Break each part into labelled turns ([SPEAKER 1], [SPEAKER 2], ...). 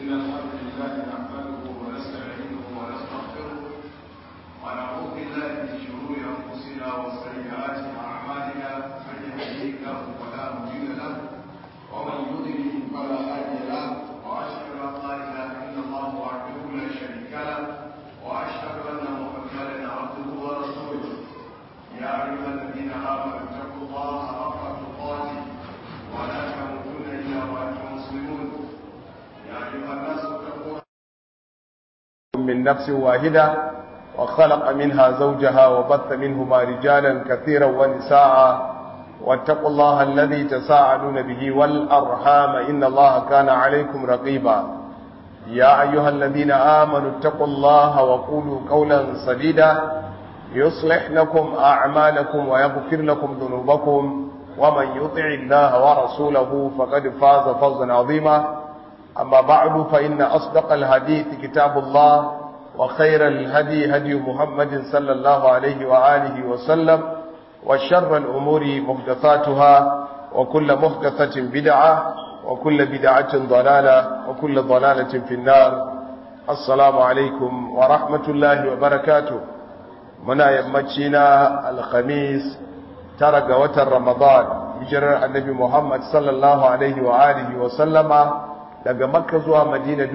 [SPEAKER 1] إن الحمد لله نحمده ونستعينه ونستغفره ونعوذ بالله من شرور أنفسنا وسيئات أعمالنا من يهديه الله فلا مضل له ومن يضلل فلا هادي له وأشهد أن لا إله إلا الله وحده لا شريك له وأشهد أن محمدا عبده ورسوله يا أيها الذين آمنوا اتقوا الله حق تقاته ولا تموتن إلا وأنتم مسلمون يا أيها الناس اتقوا
[SPEAKER 2] من نفس واحدة وخلق منها زوجها وبث منهما رجالا كثيرا ونساء واتقوا الله الذي تساءلون به والأرحام إن الله كان عليكم رقيبا يا أيها الذين آمنوا اتقوا الله وقولوا قولا سديدا يصلح لكم أعمالكم ويغفر لكم ذنوبكم ومن يطع الله ورسوله فقد فاز فوزا عظيما أما بعد فإن أصدق الحديث كتاب الله وخير الهدي هدي محمد صلى الله عليه وآله وسلم وشر الأمور محدثاتها وكل محدثة بدعة وكل بدعة ضلالة وكل ضلالة في النار السلام عليكم ورحمة الله وبركاته muna yammaci na alhamis tara ga watan ramadan hijirar annabi muhammad sallallahu alaihi wa alihi wa sallama daga makka zuwa madina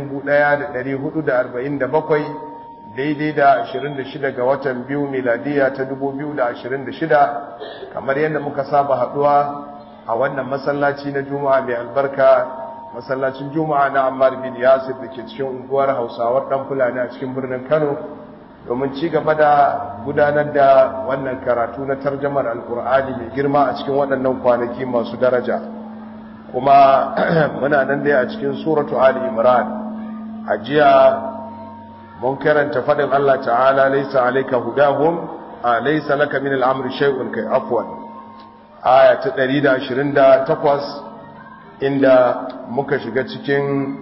[SPEAKER 2] 1447 daidai da 26 ga watan biyu miladiya ta 2026 kamar yadda muka saba haduwa a wannan masallaci na juma'a mai albarka masallacin juma'a na ammar bin yasir da ke cikin unguwar hausawar dan fulani a cikin birnin kano domin ci gaba da gudanar da wannan karatu na tarjamar alkur'ani mai girma a cikin waɗannan kwanaki masu daraja kuma muna nan dai a cikin suratu ali imran a jiya mun karanta faɗin Allah ta'ala laisa alayka hudahum a laisa laka min al'amri shay'un kai afwan aya ta 128 inda muka shiga cikin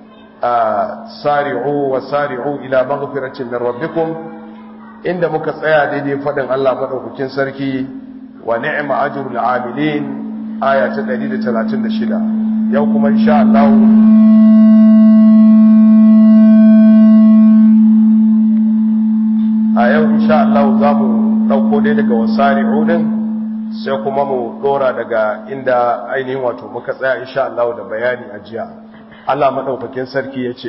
[SPEAKER 2] sari'u wa sari'u ila maghfiratin min rabbikum inda muka tsaya daidai fadin Allah madaukakin sarki wa ni'ma ajrul amilin aya ta 136 yau kuma insha Allah a yau insha Allah za mu dauko dai daga wasari'u din sai kuma mu dora daga inda ainihin wato muka tsaya insha Allah da bayani a jiya Allah maɗaukakin sarki ya ce,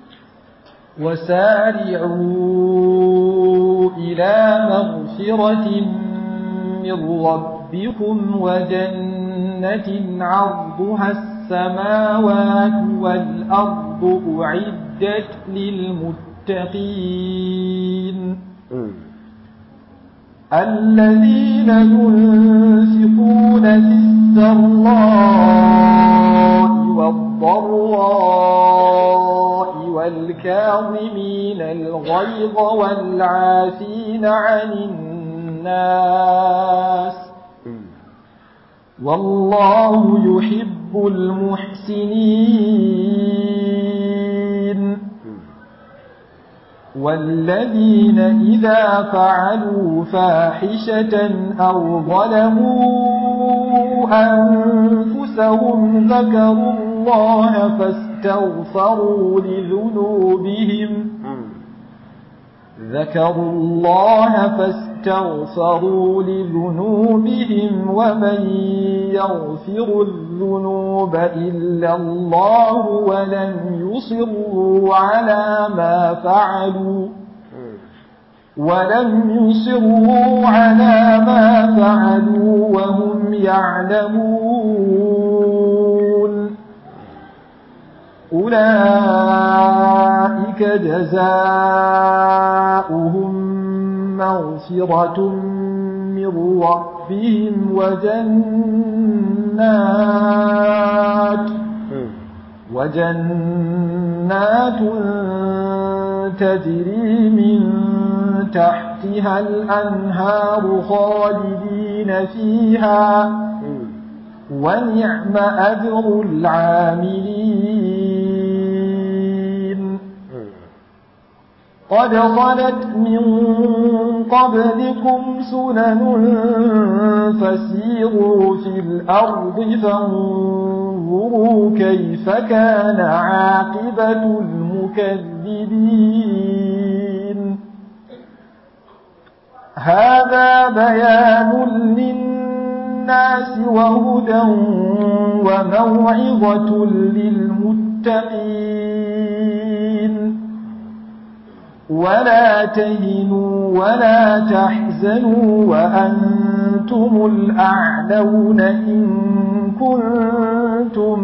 [SPEAKER 3] وسارعوا إلى مغفرة من ربكم وجنة عرضها السماوات والأرض أعدت للمتقين الذين ينفقون في السراء والضراء والكاظمين الغيظ والعافين عن الناس والله يحب المحسنين والذين إذا فعلوا فاحشة أو ظلموا أنفسهم ذكروا الله فاستغفروا لذنوبهم ذكروا الله فاستغفروا لذنوبهم ومن يغفر الذنوب إلا الله ولم يصروا على ما فعلوا ولم يصروا على ما فعلوا وهم يعلمون أولئك جزاؤهم مغفرة من ربهم وجنات وجنات تجري من تحتها الأنهار خالدين فيها ونعم أجر العاملين قد خلت من قبلكم سنن فسيروا في الأرض فانظروا كيف كان عاقبة المكذبين هذا بيان للناس وهدى وموعظة للمتقين ولا تهنوا ولا تحزنوا وأنتم الأعلون إن كنتم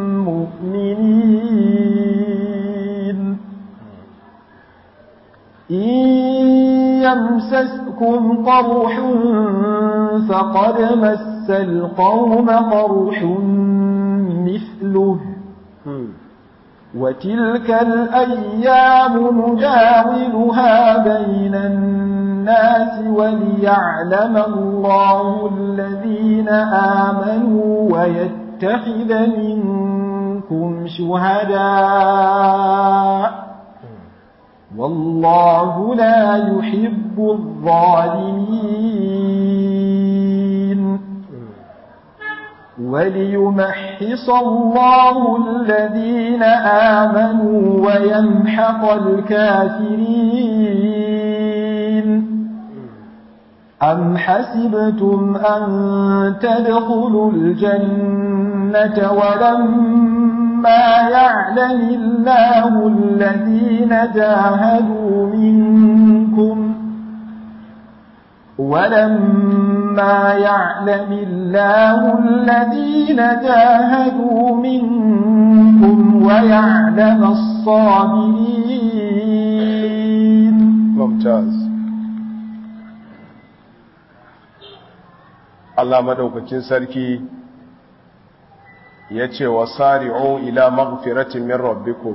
[SPEAKER 3] مؤمنين إن يمسسكم قرح فقد مس القوم قرح مثله وتلك الأيام نداولها بين الناس وليعلم الله الذين آمنوا ويتخذ منكم شهداء والله لا يحب الظالمين وليمحص الله الذين آمنوا ويمحق الكافرين أم حسبتم أن تدخلوا الجنة ولما يعلم الله الذين جاهدوا منكم ولما يعلم الله الذين جاهدوا منكم ويعلم الصابرين
[SPEAKER 2] ممتاز Allah madaukakin sarki ya ce wa sari'u ila maghfiratin min rabbikum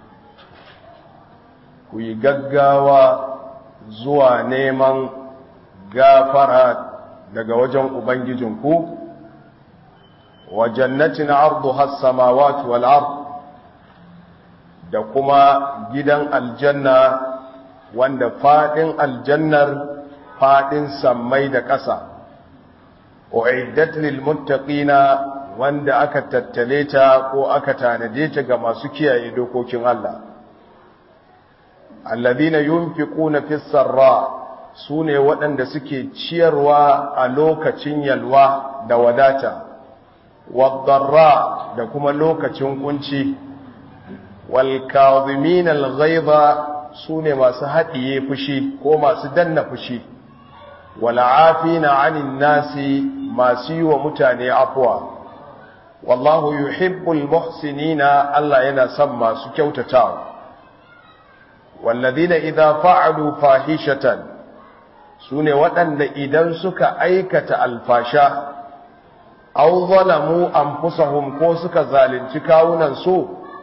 [SPEAKER 2] ku yi gaggawa zuwa neman gafara daga wajen ubangijinku wa jannatin arduha as-samawati wal ard da kuma gidan aljanna wanda fadin aljannar fadin sammai da ƙasa uiddat lil muttaqina wanda aka tattale ta ko aka tanade ta ga masu kiyaye dokokin Allah alladhina yunfiquna fis sarra sune waɗanda suke ciyarwa a lokacin yalwa da wadata wadarra da kuma lokacin kunci wal kadhimin al ghaiza sune masu haɗiye fushi ko masu danna fushi wal afina 'anil nasi masu yi wa mutane afuwa wallahu yuhibbul muhsinina Allah yana son masu kyautatawa walladhina idza fa'alu fahishatan sune waɗanda idan suka aikata alfasha aw zalamu anfusahum ko suka zalunci kawunan su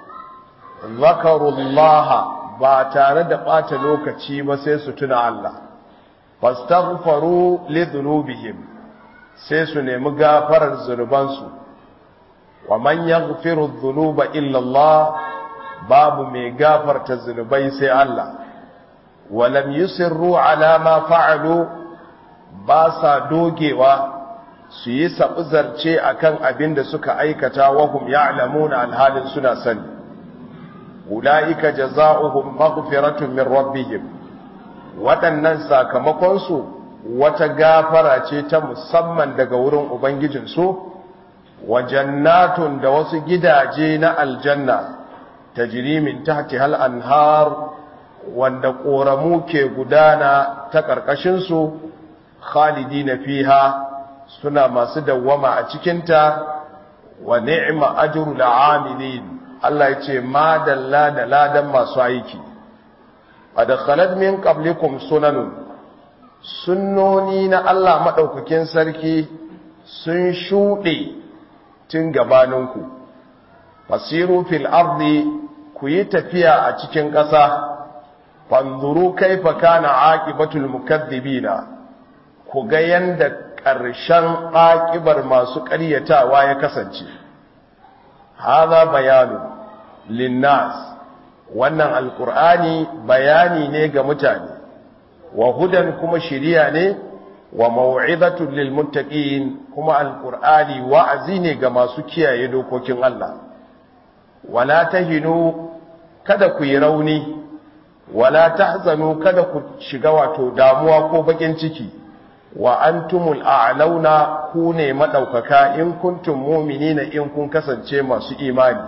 [SPEAKER 2] zakarullaha ba tare da ɓata lokaci ba sai su tuna Allah fastaghfaru lidhunubihim sai su nemi gafarar zunubansu wa man yaghfiru dhunuba illa Allah babu mai gafarta zunubai sai Allah wa lam yusirru ala ma fa'alu ba sa dogewa su yi sabuzarce akan abin da suka aikata wa hum ya'lamuna alhalin suna sani ulaika jazaohum maghfiratun min rabbihim waɗannan sakamakonsu wata gafara ce ta musamman daga wurin Ubangijinsu, wa jannatun da wasu gidaje na aljanna ta jirimin tahti hal anhar wanda ƙoramu ke gudana ta ƙarƙashinsu, khalidi na fiha suna masu dawwama a cikinta wa ni'ima ajru la'amilin Allah ya ce madalla da ladan masu aiki. Adakhalat min qablikum sunanun sunnoni na Allah maɗaukakin sarki sun shuɗe tun gabaninku fasiru fil ardi ku yi tafiya a cikin ƙasa fanzuru kaifa kana aqibatul mukaththibina ku ga yanda ƙarshen aqibar masu ƙaryatawa ya kasance hadha bayanu linnas wannan alqur'ani bayani ne ga mutane wa hudan kuma shiriya ne wa mau'izatun lil muttaqin kuma alqur'ani wa'azi ne ga masu kiyaye dokokin Allah wala tahinu kada ku yi rauni wala tahzanu kada ku shiga wato damuwa ko bakin ciki wa antumul a'launa ku ne madaukaka in kuntum mu'minina in kun kasance masu imani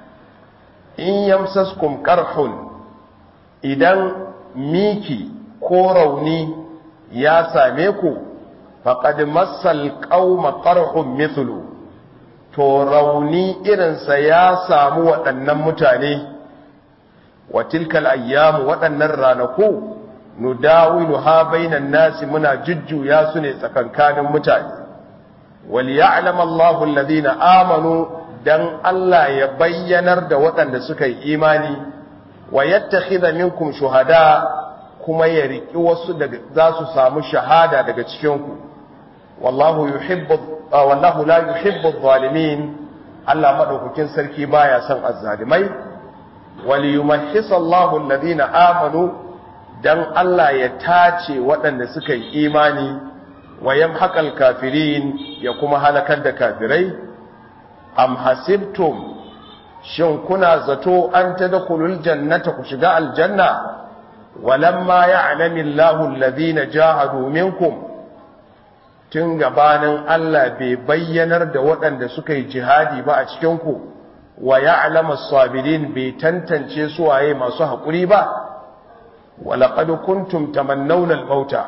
[SPEAKER 2] in yamsaskum qarhun idan miki ko rauni ya same ku faqad massal qauma qarhun mithlu to rauni irinsa ya samu waɗannan mutane wa tilkal ayyamu waɗannan ranaku nudawilu ha bainan nasi muna jujjuya su ne tsakankanin mutane wal ya'lam Allahu alladhina amanu dan Allah ya bayyanar da waɗanda suka yi imani wa yattakhidha minkum shuhada kuma ya riki wasu daga za su samu shahada daga cikin ku wallahu yuhibbu wallahu la yuhibbu adh-dhalimin Allah madaukakin sarki baya son azzalimai wal yumahhisa Allahu alladhina amanu dan Allah ya tace waɗanda suka yi imani wa yamhaqal kafirin ya kuma halakar da kafirai am hasibtum shin kuna zato an tadkhulul jannata ku shiga aljanna walamma ya'lamu Allahu alladhina jahadu minkum tun gabanin Allah bai bayyanar da waɗanda suka yi jihadi ba a cikin ku wa ya'lamu as-sabirin bai tantance su waye masu haƙuri ba walaƙad kuntum tamannawna al-mauta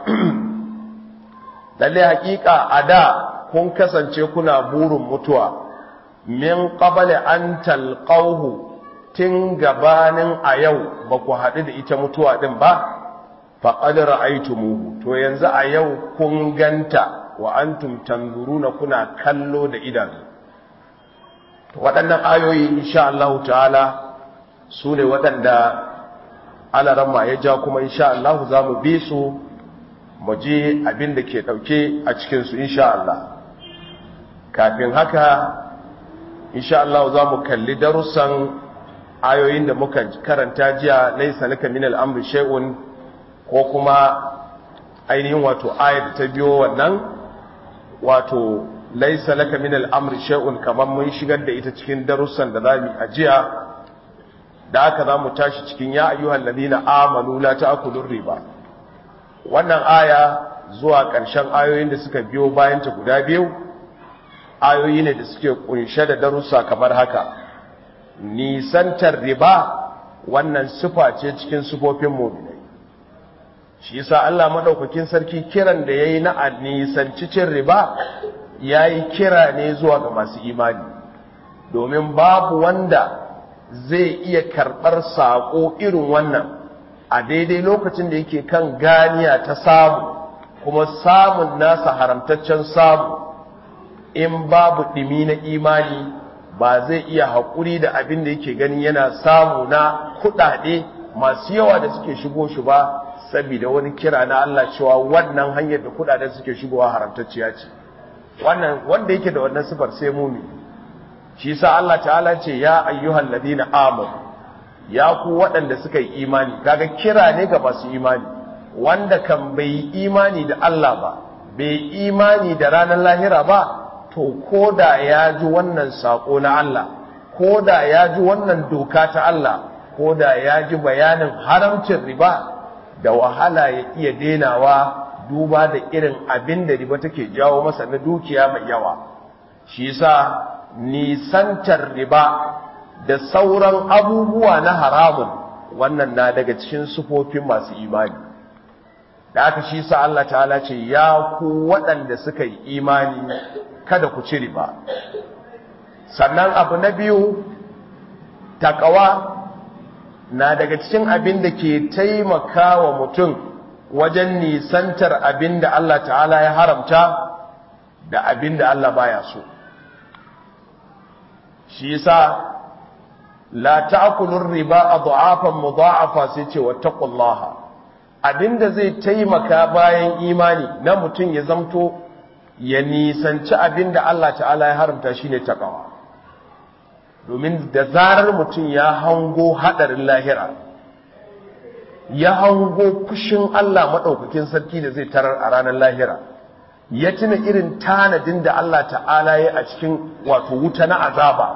[SPEAKER 2] lalle haƙiƙa a da kun kasance kuna burin mutuwa min qabli an talqahu tun gabanin a yau ba ku haɗu da ita mutuwa din ba faqad ra'aytumuhu to yanzu a yau kun ganta wa antum tanzuruna kuna kallo da idanu waɗannan ayoyi insha Allah ta'ala su ne waɗanda alaramma ya ja kuma insha Allah za mu bi su mu je abin da ke ɗauke a cikinsu insha Allah kafin haka insha Allah za mu kalli darussan ayoyin da muka karanta jiya laisa laka min al'amri shay'un ko kuma ainihin wato ayat ta biyo wannan wato laisa laka min al'amri shay'un kamar mun shigar da ita cikin darussan da zamu a jiya da aka za mu tashi cikin ya ayyuhal ladina amanu la ta'kulur riba wannan aya zuwa ƙarshen ayoyin da suka biyo bayan ta guda biyu ayoyi ne da suke kunshe da darussa kamar haka nisantar riba wannan sifa ce cikin sifofin mu'minai shi yasa Allah madaukakin sarki kiran da yayi na nisanci cin riba yayi kira ne zuwa ga masu imani domin babu wanda zai iya karɓar saƙo irin wannan a daidai lokacin da yake kan ganiya ta samu kuma samun nasa haramtaccen samu in babu ɗimi na imani ba zai iya haƙuri da abin da yake ganin yana samu na kuɗaɗe masu yawa da suke shigo shi ba saboda wani kira na Allah cewa wannan hanyar da kuɗaɗen suke shigowa haramtacciya ce wannan wanda yake da wannan sifar sai mumi shi sa Allah ta'ala ce ya ayyuhal ladina amanu ya ku waɗanda suka yi imani kaga kira ne ga masu imani wanda kan bai imani da Allah ba bai imani da ranar lahira ba to koda ya ji wannan sako na Allah koda ya ji wannan doka ta Allah koda ya ji bayanin haramcin riba da wahala ya iya denawa duba da irin abin da riba take jawo masa na dukiya mai yawa shi yasa nisantar riba da sauran abubuwa na haramun wannan na daga cikin sufofin masu imani da aka shi sa Allah ta'ala ce ya ku waɗanda suka yi imani kada ku ci riba sannan abu na biyu takawa na daga cikin abin da ke taimaka wa mutum wajen nisantar abin da Allah ta'ala ya haramta da abin da Allah baya so shi yasa la ta'kulur riba adhafan mudha'afa sai ce wattaqullaha abinda zai taimaka bayan imani na mutum ya zamto ya nisanci abinda Allah ta'ala ya haramta shine takawa domin da zarar mutum ya hango haɗarin lahira ya hango fushin Allah maɗaukakin sarki da zai tarar a ranar lahira ya tuna irin tanadin da Allah ta'ala ya a cikin wato wuta na azaba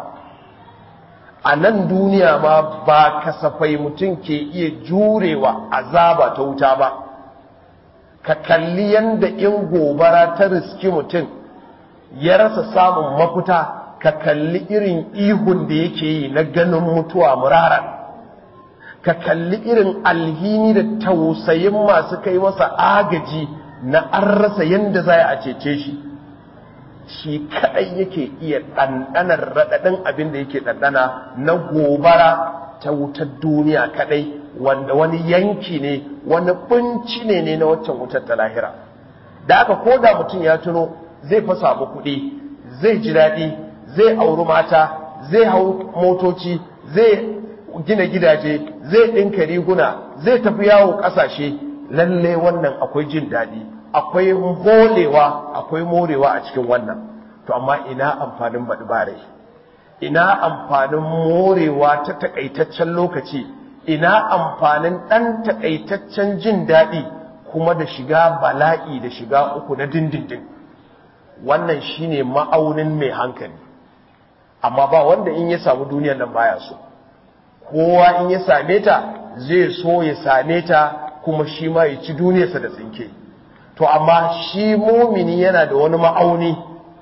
[SPEAKER 2] a nan duniya ma ba kasafai mutum ke iya jurewa azaba ta wuta ba ka kalli yanda in gobara ta riski mutum ya rasa samun mafita ka kalli irin ihun da yake yi na ganin mutuwa muraran ka kalli irin alhini da tausayin masu kai masa agaji na an rasa yanda za a cece shi shi kadai yake iya ɗanɗanar raɗaɗin abin da yake ɗanɗana na gobara ta wutar duniya kadai wanda wani yanki ne wani bunci ne ne na waccan wutar ta lahira da aka koda mutum ya tuno zai fa samu kuɗi zai ji daɗi zai auri mata zai hau motoci zai gina gidaje zai ɗinka riguna zai tafi yawo ƙasashe lalle wannan akwai jin daɗi akwai holewa akwai morewa a cikin wannan to amma ina amfanin baɗi bare ina amfanin morewa ta takaitaccen lokaci ina amfanin ɗan takaitaccen jin daɗi kuma da shiga bala'i da shiga uku na dindindin wannan shine ma'aunin mai hankali amma ba wanda in ya samu duniyar nan baya so kowa in ya same ta zai so ya same ta kuma shi ma ya ci duniyarsa da tsinke to amma shi mumini yana da wani ma'auni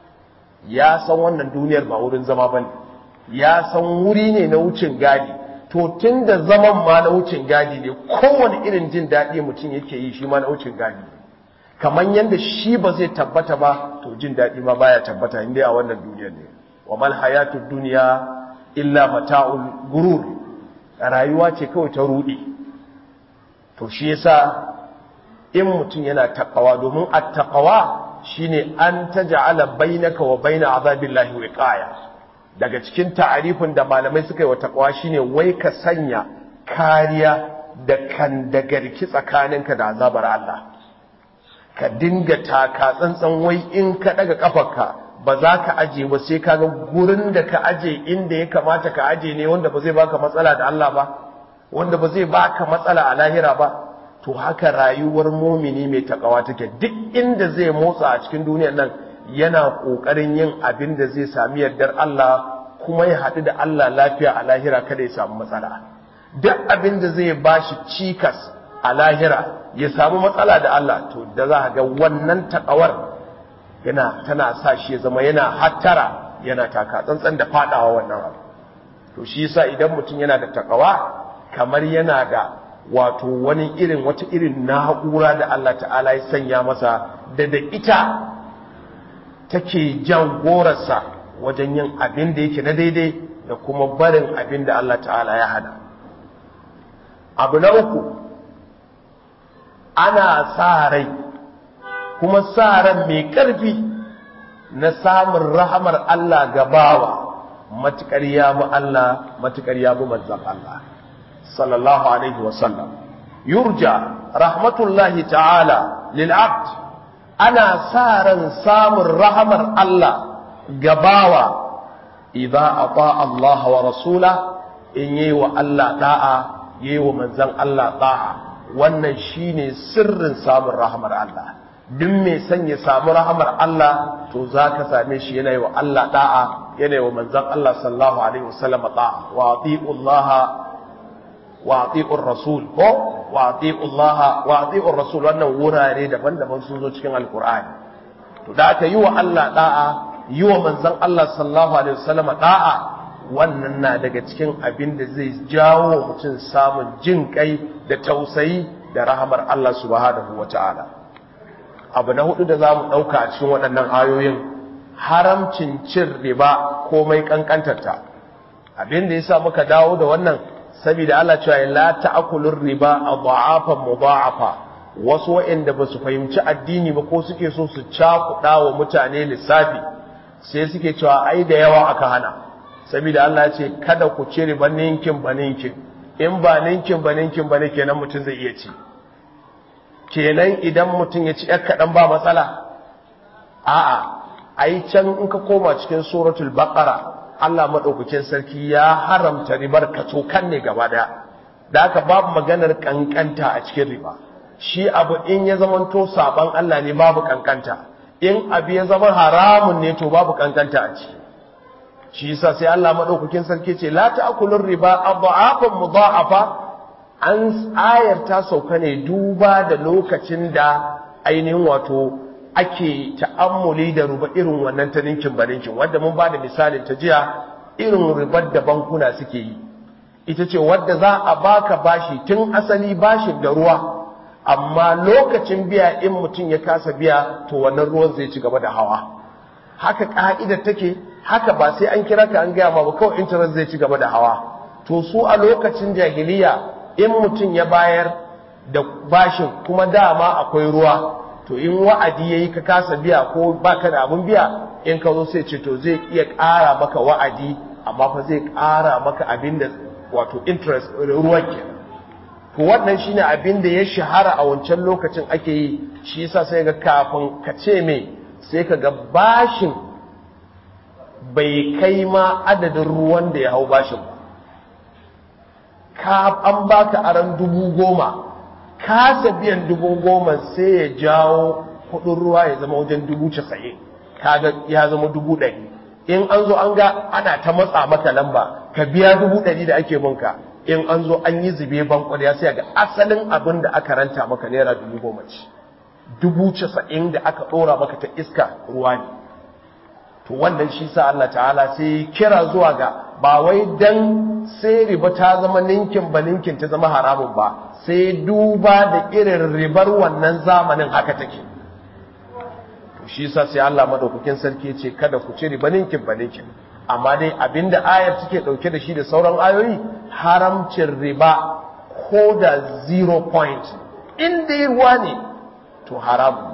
[SPEAKER 2] ya san wannan duniyar ba wurin zama ba ne ya san wuri ne na wucin gadi to tun da zaman ma na wucin gadi ne kowane irin jin daɗi mutum yake yi shi ma na wucin gadi ne kamar yadda shi ba zai tabbata ba to jin daɗi ma baya tabbata inda a wannan duniyar ne wa mal hayatud dunya illa mata'ul gurur rayuwa ce kawai ta rudi to shi yasa in mutum yana taqwa domin at-taqwa shine an taj'ala bainaka wa baina azabillahi wiqaya daga cikin ta'arifin da malamai suka yi wa taqwa shine wai ka sanya kariya da kan dagarki tsakaninka da azabar Allah ka dinga taka tsantsan wai in ka daga kafarka ba za ka aje ba sai ka ga gurin da ka aje inda ya kamata ka aje ne wanda ba zai baka matsala da Allah ba wanda ba zai baka matsala a lahira ba to haka rayuwar mumini mai takawa take duk inda zai motsa a cikin duniyar nan yana kokarin yin abin da zai sami yardar Allah kuma ya haɗu da Allah lafiya a lahira kada ya samu matsala duk abin da zai bashi cikas a lahira ya samu matsala da Allah to da za ga wannan takawar yana tana sa shi ya zama yana hattara yana taka tsantsan da fadawa wannan abu to shi yasa idan mutum yana da takawa kamar yana da wato wani irin wata irin na'ura da Allah ta'ala ya sanya masa da da ita take jan gorarsa wajen yin abin da yake na daidai da kuma barin abin da Allah ta'ala ya hada abu na uku ana sa rai kuma sa ran mai ƙarfi na samun rahamar Allah gabawa matuƙar ya bi Allah matuƙar ya bi manzan Allah sallallahu alaihi wasallam yurja rahmatullahi ta'ala lil abd ana sa ran samun rahamar Allah gabawa idza ata Allah wa rasula in yi wa Allah da'a yi wa manzan Allah da'a wannan shine sirrin samun rahamar Allah duk mai son ya samu rahamar Allah to za ka same shi yana yi wa Allah da'a yana yi wa manzan Allah sallallahu alaihi wasallam da'a wa ati'ullaha wa ati'ur rasul ko wa ati'ullaha wa ati'ur rasul wannan wurare daban-daban sun zo cikin alqur'ani to da aka yi wa Allah da'a yi wa manzan Allah sallallahu alaihi wasallam da'a wannan na daga cikin abin da zai jawo mutum samun jin kai da tausayi da rahamar Allah subhanahu wata'ala abu na hudu da za mu ɗauka a cikin waɗannan ayoyin haramcin cin riba komai ƙanƙantarta abin da ya sa muka dawo da wannan saboda Allah cewa la ta'kulur riba adha'afan mudha'afa wasu waɗanda ba su fahimci addini ba ko suke so su cakuɗa wa mutane lissafi sai suke cewa ai da yawa aka hana saboda Allah ya ce kada ku ci riba ninkin ba ninkin in ba ninkin ba ninkin ba ne kenan mutum zai iya ci kenan idan mutum ya ci ‘yar kaɗan ba matsala a'a ai can in ka koma cikin suratul baqara Allah maɗaukakin sarki ya haramta ribar kacokan ne gaba daya da aka babu maganar kankanta a cikin riba shi abu in ya zamanto saban Allah ne babu kankanta in abu ya zama haramun ne to babu kankanta a ciki shi yasa sai Allah maɗaukakin sarki ce la ta'kulur riba adha'afan mudha'afa an ayar ta sauka ne duba da lokacin da ainihin wato ake ta'ammuli da ruba irin wannan ta ninkin baninkin wadda mun ba da misalin ta jiya irin ribar da bankuna suke yi ita ce wadda za a baka bashi tun asali bashin da ruwa amma lokacin biya in mutum ya kasa biya to wannan ruwan zai ci gaba da hawa haka ka'idar take haka ba sai an kira ka an gaya ma ba kawai interest zai ci gaba da hawa to su a lokacin jahiliya in mutum ya bayar da bashin kuma dama akwai ruwa to in wa'adi yayi ka kasa biya ko baka da abun biya in ka zo sai ce to zai iya ƙara maka wa'adi amma fa zai ƙara maka abin da wato interest ruwan ke to wannan shine abin da ya shahara a wancan lokacin ake yi shi yasa sai ga kafin ka ce me sai ka ga bashin bai kai ma adadin ruwan da ya hau bashin ba ka an baka aran dubu goma kasa biyan dubu goma sai ya jawo kudin ruwa ya zama wajen dubu casa'in kaga ya zama dubu ɗari in an zo an ga ana ta matsa maka lamba ka biya dubu ɗari da ake munka in an zo an yi zube bankon ya sai ga asalin abin da aka ranta maka naira dubu goma ce dubu casa'in da aka ɗora maka ta iska ruwa ne to wannan shi sa Allah ta'ala sai kira zuwa ga ba wai dan sai riba ta zama ninkin ba ninkin ta zama haramun ba sai duba da irin ribar wannan zamanin haka take to shi sa sai Allah madaukakin sarki ce kada ku ci riba ninkin ba ninkin amma dai abinda ayar take dauke da shi da sauran ayoyi haramcin riba ko da zero point in dai ruwa ne to haramun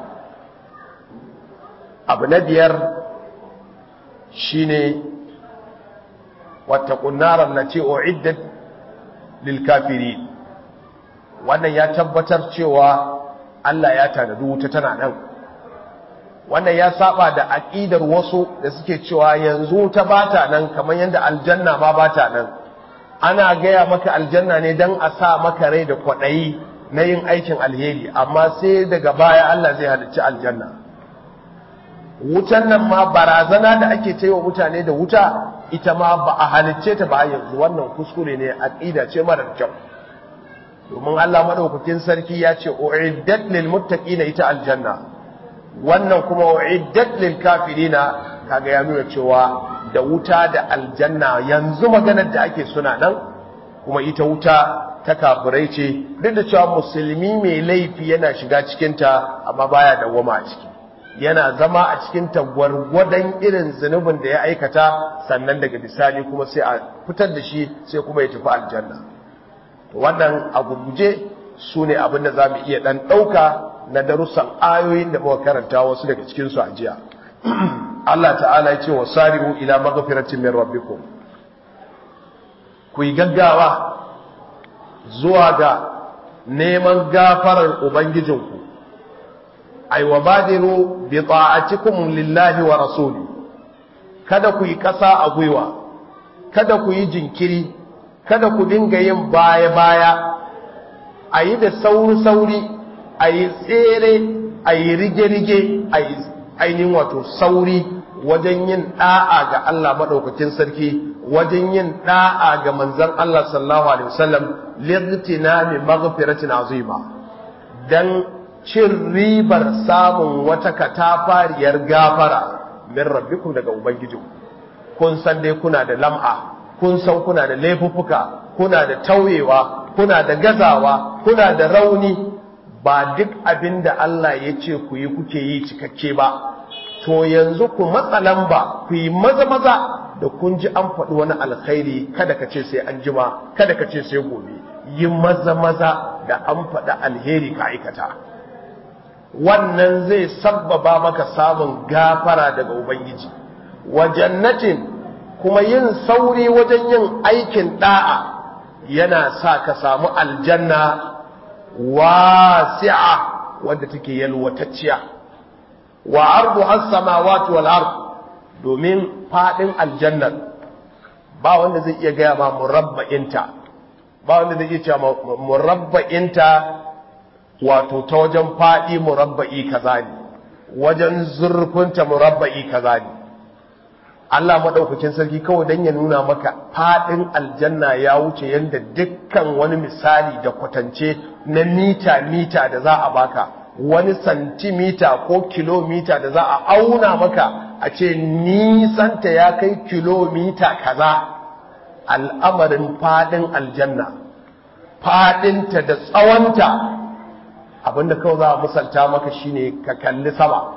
[SPEAKER 2] abu na biyar shine wattaqun naran lati uiddat lil kafirin wannan ya tabbatar cewa Allah ya tanadi wuta tana nan wannan ya saba da aqidar wasu da suke cewa yanzu ta bata nan kamar yanda aljanna ma bata nan ana gaya maka aljanna ne dan a sa maka rai da kwadayi na yin aikin alheri amma sai daga baya Allah zai halicci aljanna wutan nan ma barazana da ake wa mutane da wuta ita ma ba a halicce ta ba yanzu wannan kuskure ne aqida ce marar kyau domin Allah madaukakin sarki ya ce uiddat lil muttaqina ita aljanna wannan kuma uiddat lil kafirina kaga ya nuna cewa da wuta da aljanna yanzu maganar da ake suna nan kuma ita wuta ta kafirai ce duk da cewa musulmi mai laifi yana shiga cikinta amma baya dawwama a ciki yana zama a cikin gwargwadon irin zunubin da ya aikata sannan daga bisani kuma sai a fitar da shi sai kuma ya tafi aljanna wannan a gurguje su ne abin da za mu iya ɗan ɗauka na darussan ayoyin da muka karanta wasu daga cikinsu a jiya Allah ta'ala ya ce wa sari'u ila maghfiratin min rabbikum ku yi gaggawa zuwa ga neman gafarar ubangijinku ay wa badiru bi ta'atikum lillahi wa rasuli kada ku yi ƙasa a gwiwa kada ku yi jinkiri kada ku dinga yin baya baya a yi da sauri sauri a yi tsere a yi rige rige a yi ainihin wato sauri wajen yin da'a ga Allah madaukakin sarki wajen yin da'a ga manzon Allah sallallahu alaihi wasallam lightinami maghfiratin azima dan cin ribar samun wata katafariyar gafara min rabbikum daga ubangiji kun san dai kuna da lam'a kun san kuna da laifuffuka kuna da tauyewa kuna da gazawa kuna da rauni ba duk abin da Allah ya ce ku yi kuke yi cikakke ba to yanzu ku matsa lamba ku yi maza maza da kun ji an faɗi wani alkhairi kada ka ce sai an jima kada ka ce sai gobe yi maza maza da an faɗi alheri ka aikata wannan zai sabbaba maka samun gafara daga Ubangiji, wa jannatin kuma yin sauri wajen yin aikin da'a yana sa ka samu aljanna wasi'a wanda take yalwatacciya wa ardu has-samawati wal ard domin fadin aljannar ba wanda zai iya gaya ma murabba'inta ba wanda zai iya cewa murabba'inta wato ta wajen faɗi murabba'i kaza ne wajen zurfinta murabba'i kaza ne Allah maɗaukakin sarki kawai don ya nuna maka faɗin aljanna ya wuce yadda dukkan wani misali da kwatance na mita-mita da za a baka wani santimita ko kilomita da za a auna maka a ce nisanta ya kai kilomita kaza al'amarin faɗin aljanna faɗinta da tsawonta abinda kawai za a musalta maka shine ka kalli sama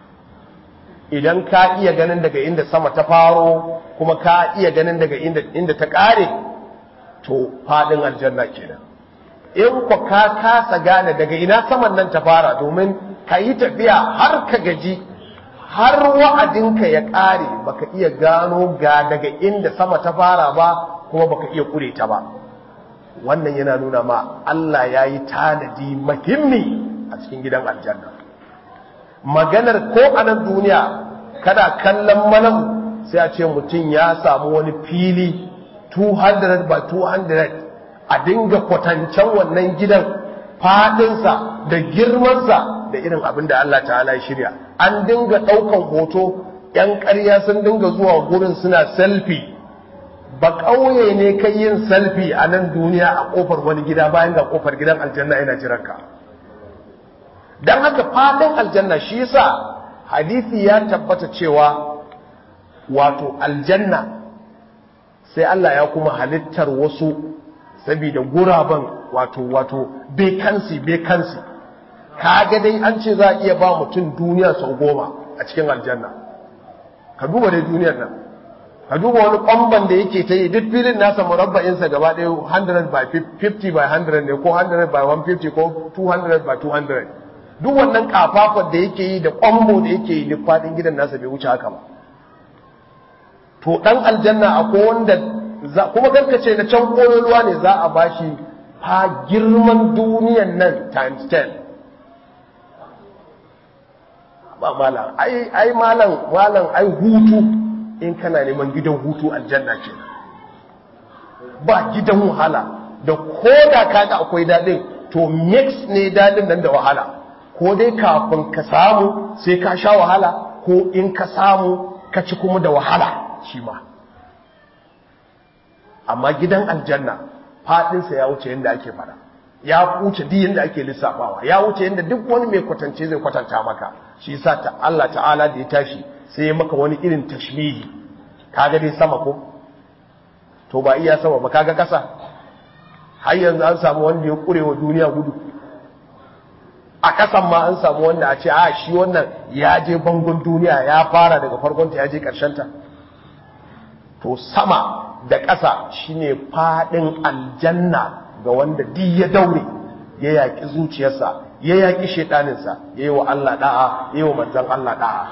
[SPEAKER 2] idan ka iya ganin daga inda sama ta faro kuma ka iya ganin daga inda, inda ta ƙare to faɗin aljanna kenan in ku ka kasa gane daga ina saman nan ta fara domin ka yi tafiya har ka gaji har wa'adinka ya ƙare baka iya gano ga daga inda sama ta fara ba kuma baka iya ƙure ta ba wannan yana nuna ma Allah ya yi tanadi muhimmi a cikin gidan aljanna maganar ko a nan duniya kada kallon malam sai a ce mutum ya samu wani fili 200 by 200 a dinga kwatancen wannan gidan fadinsa da girmansa da irin abin da Allah ta'ala ya shirya an dinga ɗaukan hoto 'yan ƙarya sun dinga zuwa gurin suna selfie ba ƙauye ne kai yin selfie a nan duniya a ƙofar wani gida bayan ga ƙofar gidan aljanna yana jiranka don haka fadin aljanna shi yasa hadisi ya tabbata cewa wato aljanna sai Allah ya kuma halittar wasu saboda guraben wato wato bekansi bekansi kaga dai an ce za a iya ba mutum duniya sau goma a cikin aljanna ka duba dai duniyar nan ka duba wani kwamban da yake ta yi duk filin nasa murabba'insa gaba ɗaya 100 by 50 by 100 ne ko 100 by 150 ko 200 by 200 duk wannan kafafar da yake yi da kwambo da yake yi duk faɗin gidan nasa bai wuce haka ba to ɗan aljanna akwai wanda kuma karkace na can ƙololuwa ne za a bashi fa girman duniyan nan times 10 ba malam ai ai malam malam ai hutu in kana neman gidan hutu aljanna ce ba gidan wahala da koda kaga akwai dadin to mix ne dadin nan da wahala ko dai kafin ka samu sai ka sha wahala ko in ka samu ka ci kuma da wahala shi ma amma gidan aljanna fadinsa ya wuce yadda ake fara ya wuce duk yadda ake lissafawa ya wuce yadda duk wani mai kwatance zai kwatanta maka shi yasa ta Allah ta'ala da ya tashi sai ya maka wani irin tashmihi kaga dai sama ko to ba iya sama ba kaga kasa har yanzu an samu wanda ya kurewa duniya gudu a kasan ma an samu wanda a ce a shi wannan ya je bangon duniya ya fara daga farkonta ya je ta to sama da ƙasa shine faɗin aljanna ga wanda duk ya daure ya yaƙi zuciyarsa ya yaƙi shaiɗaninsa ya yi wa Allah ɗa'a ya yi wa manzan Allah ɗa'a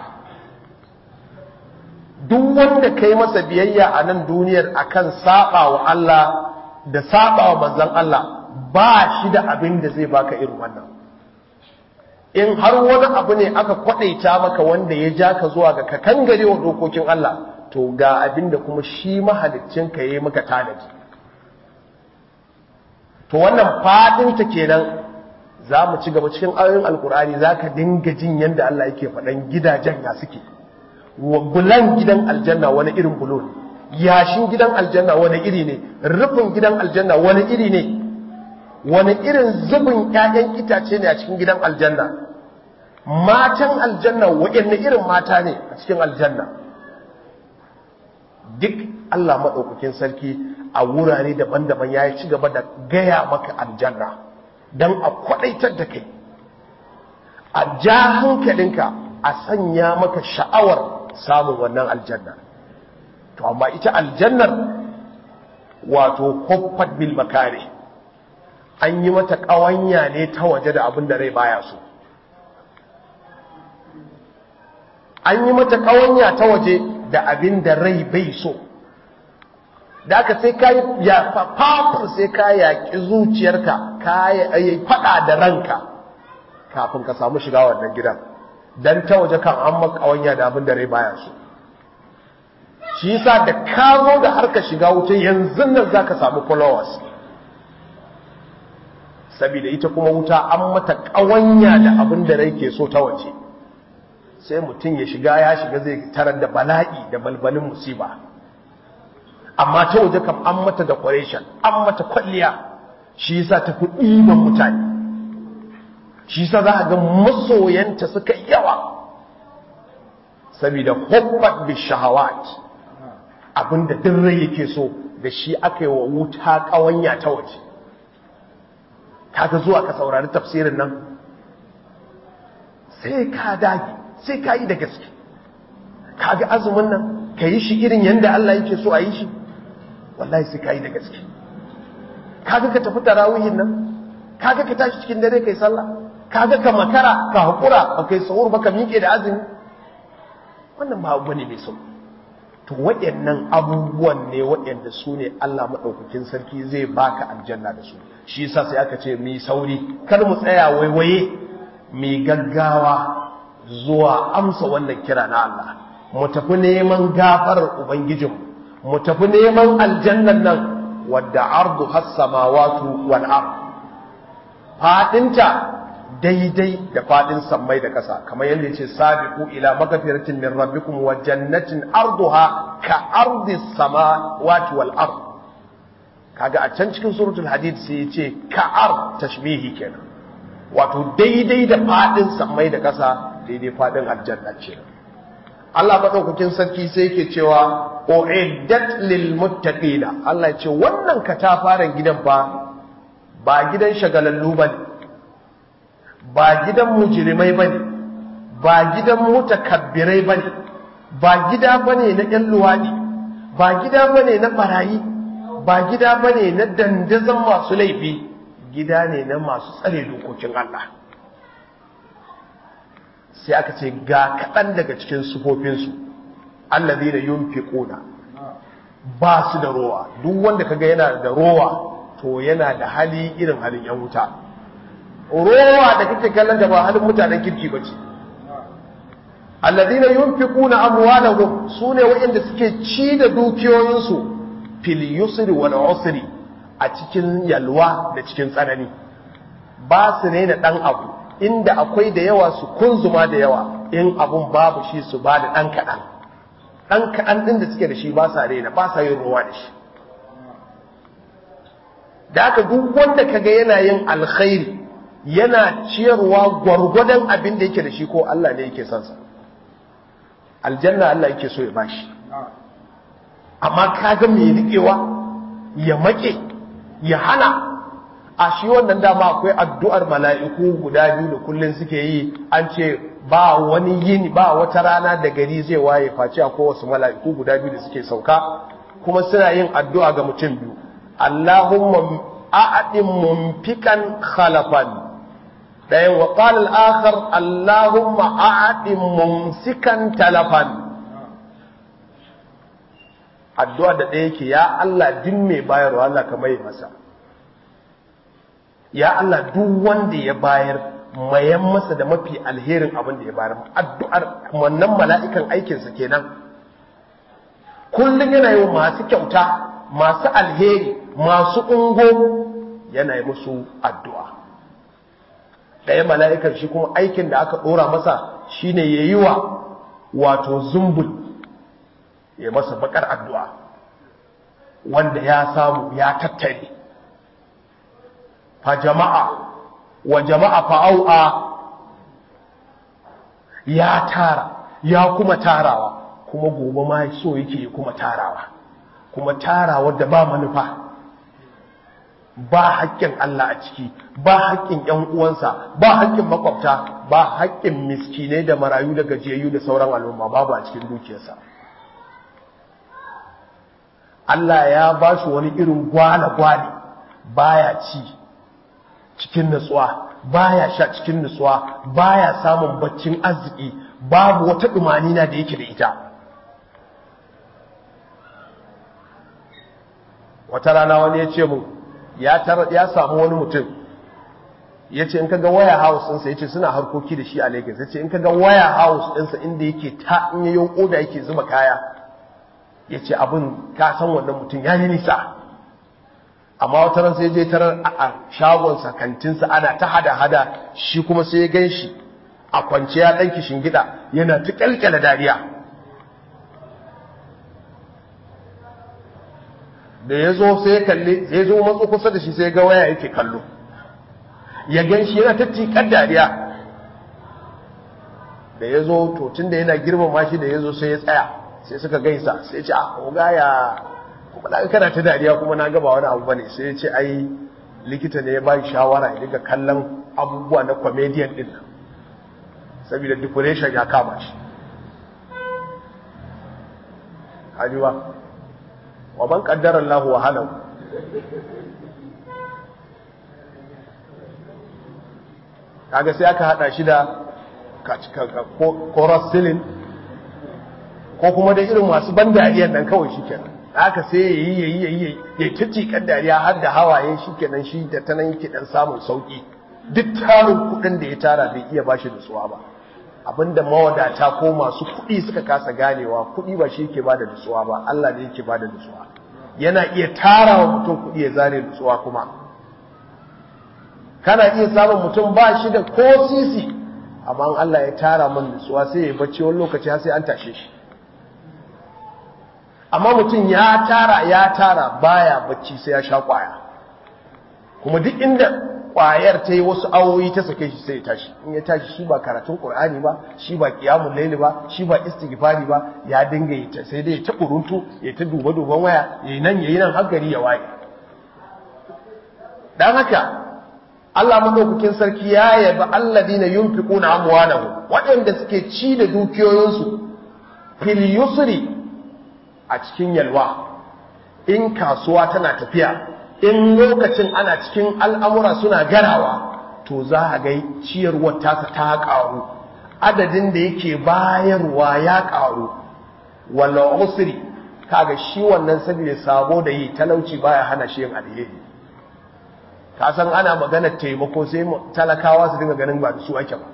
[SPEAKER 2] duk wanda ka yi masa biyayya a nan duniyar akan saɓa wa Allah da saɓa wa manzan Allah ba shi da abin da zai baka irin wannan in har wani abu ne aka kwaɗaita maka wanda ya ja ka zuwa ga ka kangare wa dokokin Allah to ga abin da kuma shi mahalicin ka yi maka tanadi to wannan fadinta kenan za mu ci gaba cikin ayoyin alkur'ani za ka dinga jin yadda Allah yake faɗan gidajen ya suke bulan gidan aljanna wani irin bulo ne yashin gidan aljanna wani iri ne rufin gidan aljanna wani iri ne wani irin zubin ƴaƴan itace ne a cikin gidan aljanna matan aljanna waɗanne irin mata ne a cikin aljanna duk Allah maɗaukakin sarki a wurare daban-daban ya ci gaba da gaya maka aljanna don a kwaɗaitar da kai a ja hankalinka a sanya maka sha'awar samun wannan aljanna to amma ita aljannar wato huffat bil makare an yi mata ƙawanya ne ta waje da abin da rai baya so an yi mata ƙawanya ta waje da abin da rai bai so da aka sai ka ya fafafur sai ka yaƙi zuciyarka ka yi faɗa da ranka kafin ka samu shiga wannan gidan don ta waje kan an makawanya da abin da rai baya so shi yasa da ka zo da harka shiga wuta yanzu nan za ka samu followers saboda ita kuma wuta an mata ƙawanya da abin da rai ke so ta waje sai mutum ya shiga ya shiga zai tarar da bala'i da balbalin musiba amma ta waje kam an mata decoration an mata kwalliya shi yasa ta fi ɗiban mutane shi yasa za a ga masoyanta suka yawa saboda hubbat bi shahawat abinda duk rai yake so da shi aka yi wa wuta ƙawanya ta waje kaga zuwa ka saurari tafsirin nan sai ka dage sai ka yi da gaske kaga azumin nan ka yi shi irin yadda Allah yake so a yi shi wallahi sai ka yi da gaske kaga ka tafi tarawihin nan kaga ka tashi cikin dare kai sallah kaga ka makara ka hakura ba kai sahur ba ka miƙe da azumi wannan ba abu ne mai sauki to waɗannan abubuwan ne waɗanda su ne Allah maɗaukakin sarki zai baka aljanna da su shi yasa sai aka ce mi sauri kar mu tsaya waiwaye mi gaggawa zuwa amsa wannan kira na Allah mu tafi neman gafarar ubangijinmu mu tafi neman aljannan nan wadda ardu has samawatu wal ard fadinta daidai da fadin sammai da ƙasa kamar yadda yace sabiqu ila magfiratin min rabbikum wa jannatin arduha ka ardi samawati wal ard kaga a can cikin suratul hadid sai yace ka ard tashbihi kenan wato daidai da fadin sammai da ƙasa daidai fadin aljanna ce Allah madaukakin sarki sai yake cewa uiddat lil muttaqina Allah ya ce wannan katafaren gidan fa ba gidan shagalallu bane ba gidan mujrimai bane ba gidan mutakabbirai bane ba gida bane na ƴan luwadi ba gida bane na barayi ba gida bane na dandazon masu laifi gida ne na masu tsare dokokin Allah sai aka ce ga kaɗan daga cikin sufofinsu allazi da yunfiquna ba su da rowa duk wanda kaga yana da rowa to yana da hali irin halin yan wuta rowa da kake kallon da ba halin mutanen kirki bace allazina yunfiquna amwalahum sune waɗanda suke ci da dukiyoyinsu fil yusri wal usri a cikin yalwa da cikin tsanani ba su ne da dan abu inda akwai da yawa su kunzuma da yawa in abun babu shi su ba da ɗan kaɗan ɗan kaɗan ɗin da suke da shi ba sa rena ba sa yin ruwa da shi da aka duk wanda kaga yana yin alkhairi yana ciyarwa gwargwadon abin da yake da shi ko Allah ne yake son sa aljanna Allah yake so ya bashi amma kaga mai riƙewa ya make ya hana a shi wannan dama akwai addu'ar mala'iku guda biyu da kullum suke yi an ce ba wani yini ba wata rana da gari zai waye face akwai wasu mala'iku guda biyu da suke sauka kuma suna yin addu'a ga mutum biyu Allahumma a'adin mumfikan khalafan ɗayan wa ƙalil akhar Allahumma a'adin mumsikan talafan addu'a da ɗaya ke ya Allah din mai bayarwa Allah ka mai masa ya Allah duk wanda ya bayar mayan masa da mafi alherin abin da ya bayar addu'ar wannan mala'ikan aikinsa kenan kullum yana yi masu kyauta masu alheri masu ungo yana yi musu addu'a ɗaya mala'ikar shi kuma aikin da aka ɗora masa shine ya yi wa wato zumbul ya masa bakar addu'a wanda ya samu ya tattare fa jama'a wa jama'a fa'au'a ya tara ya kuma tarawa kuma gobe ma so yake kuma tarawa kuma tarawa da ba manufa ba haƙƙin Allah a ciki ba haƙƙin ƴan uwansa ba haƙƙin makwabta ba haƙƙin miskinai da marayu da gajiyayyu da sauran al'umma babu a cikin dukiyarsa Allah ya ba shi wani irin gwale-gwale baya ci cikin nutsuwa baya sha cikin nutsuwa baya samun baccin arziki babu wata na da yake da ita wata rana wani ya ce mu ya samu wani mutum ya ce in kaga waya house ɗinsa ya ce suna harkoki da shi a Lagos ya ce in kaga waya house ɗinsa inda yake ta in yayin oda yake zuba kaya ya ce abin ka san wannan mutum ya yi nisa amma wata ran sai je tarar a shagonsa kantinsa ana ta hada-hada shi kuma sai ya gan shi a kwance ya ɗanki shingida yana ta ƙyalƙyala dariya da ya zo sai ya kalli sai ya zo matso kusa da shi sai ya ga waya yake kallo ya gan shi yana ta tiƙar dariya da ya zo to tun da yana girmama shi da ya zo sai ya tsaya sai suka gaisa sai ya ce a oga ya kuma na kana ta dariya kuma na gaba wani abu bane sai ya ce ai likita ne ya ba shi shawara ya dinga kallon abubuwa na comedian din nan saboda depression ya kama shi hajiwa wa man qaddara Allahu wa halahu kaga sai aka hada shi da chorus ceiling ko kuma da irin masu ban dariyar nan kawai shikenan haka sai yayi yayi yayi yayi ta cikan dariya har da hawaye shikenan shi da tanan yake dan samun sauki duk tarin kudin da ya tara bai iya bashi nutsuwa ba abinda mawadata ko masu kudi suka kasa ganewa kudi ba shi yake bada nutsuwa ba Allah ne yake bada nutsuwa yana iya tara wa mutum kudi ya zare nutsuwa kuma kana iya samun mutum ba shi da ko sisi amma Allah ya tara min nutsuwa sai ya bacci wani lokaci har sai an tashe shi amma mutum ya tara ya tara baya bacci sai ya sha kwaya kuma duk inda kwayar ta yi wasu awoyi ta sake shi sai ya tashi in ya tashi shi ba karatun qur'ani ba shi ba qiyamul layli ba shi ba istighfari ba ya dinga yi ta sai dai ta kuruntu ya ta duba duban waya yayi nan yayi nan har gari ya waye dan haka Allah madaukakin sarki ya yabi alladina yunfiquna amwalahum waɗanda suke ci da dukiyoyinsu fil yusri a cikin yalwa in kasuwa tana tafiya in lokacin ana cikin al'amura suna garawa to za a ga ciyarwar tasa ta ƙaru adadin da yake bayarwa ya ƙaru wala usri kaga shi wannan saboda sabo da yi talauci baya hana shi yin alheri ka san ana magana taimako sai talakawa su dinga ganin ba da su ake ba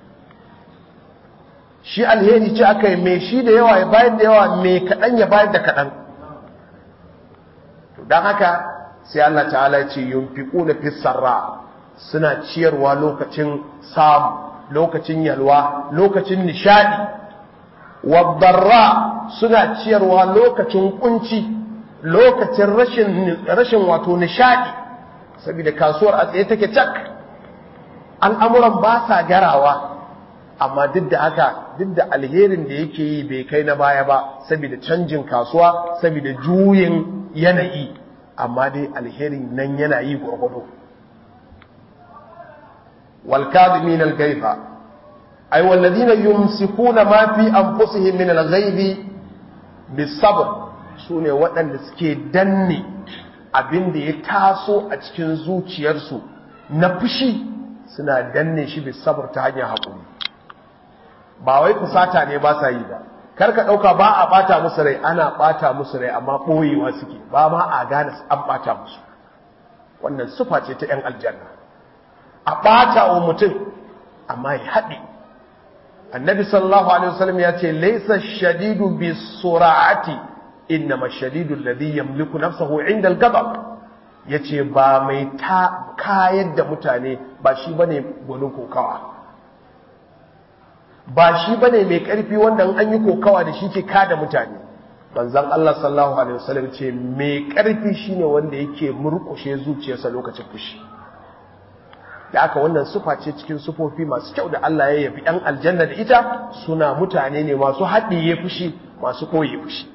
[SPEAKER 2] shi alheri ce aka yi mai shi da yawa ya bayar da yawa mai kaɗan ya bayar da kaɗan don haka sai Allah ta'ala ce yunfiqu na fisarra suna ciyarwa lokacin samu lokacin yalwa lokacin nishadi wadarra suna ciyarwa lokacin kunci lokacin rashin rashin wato nishadi saboda kasuwar a tsaye take cak al'amuran ba sa garawa amma duk da haka duk da alherin da yake yi bai kai na baya ba saboda canjin kasuwa saboda juyin yanayi amma dai alherin nan yana yi gwargwado والكاظمين الغيظ أي والذين يمسكون ما في أنفسهم من الغيظ بالصبر sune waɗanda suke danne abin da ya taso a cikin zuciyarsu na fushi suna danne shi bisabar ta hanyar haƙuri ba wai kusata ne ba sa yi ba kar ka ɗauka ba a ɓata musu rai ana ɓata musu rai amma ɓoyewa suke ba ma a gane an ɓata musu wannan sufa ce ta 'yan aljanna a ɓata wa mutum amma ya haɗe annabi sallallahu alaihi wasallam ya ce laisa shadidu bi sura'ati innama shadidu alladhi yamliku nafsahu inda al-ghadab yace ba mai ta kayar da mutane ba shi bane gwanin kokawa ba shi bane mai karfi wanda an yi kokawa da shi ke kada mutane manzon Allah sallallahu alaihi wasallam ce mai karfi shine wanda yake murkushe zuciyarsa lokacin fushi da aka wannan sufa ce cikin sufofi masu kyau da Allah ya yabi ɗan aljanna da ita suna mutane ne masu haɗiye fushi masu koye fushi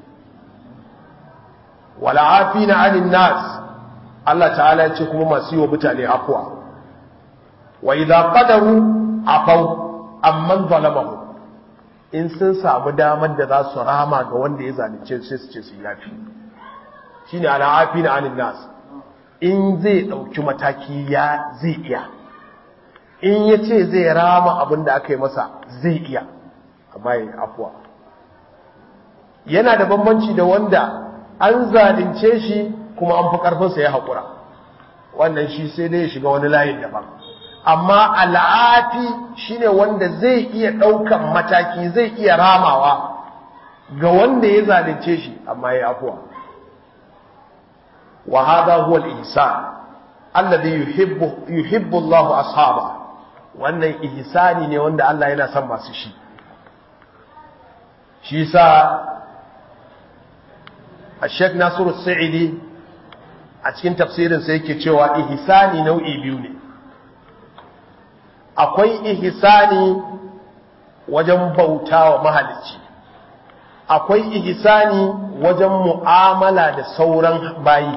[SPEAKER 2] wala afina anin nas Allah ta'ala ya ce kuma masu yi wa mutane afwa wa idza qadaru afau amman zalamahu in sun samu damar da za su rama ga wanda ya zalunce sai su ce su yafi shine ala afina anin nas in zai ɗauki mataki ya zai iya in ya ce zai rama abin da aka yi masa zai iya amma yi afuwa yana da bambanci da wanda an zalunce shi kuma an fi ƙarfinsa ya haƙura wannan shi sai dai ya shiga wani layin daban amma al'afi shine wanda zai iya ɗaukan mataki zai iya ramawa ga wanda ya zalunce shi amma ya afuwa wa hadha huwa al-ihsan alladhi yuhibbu yuhibbu Allah ashaba wannan ihsani ne wanda Allah yana son masu shi shi sa Sheikh Nasiru Sa'idi a cikin tafsirin sa yake cewa ihsani nau'i biyu ne akwai ihsani wajen bautawa mahalicci akwai ihsani wajen mu'amala da sauran bayi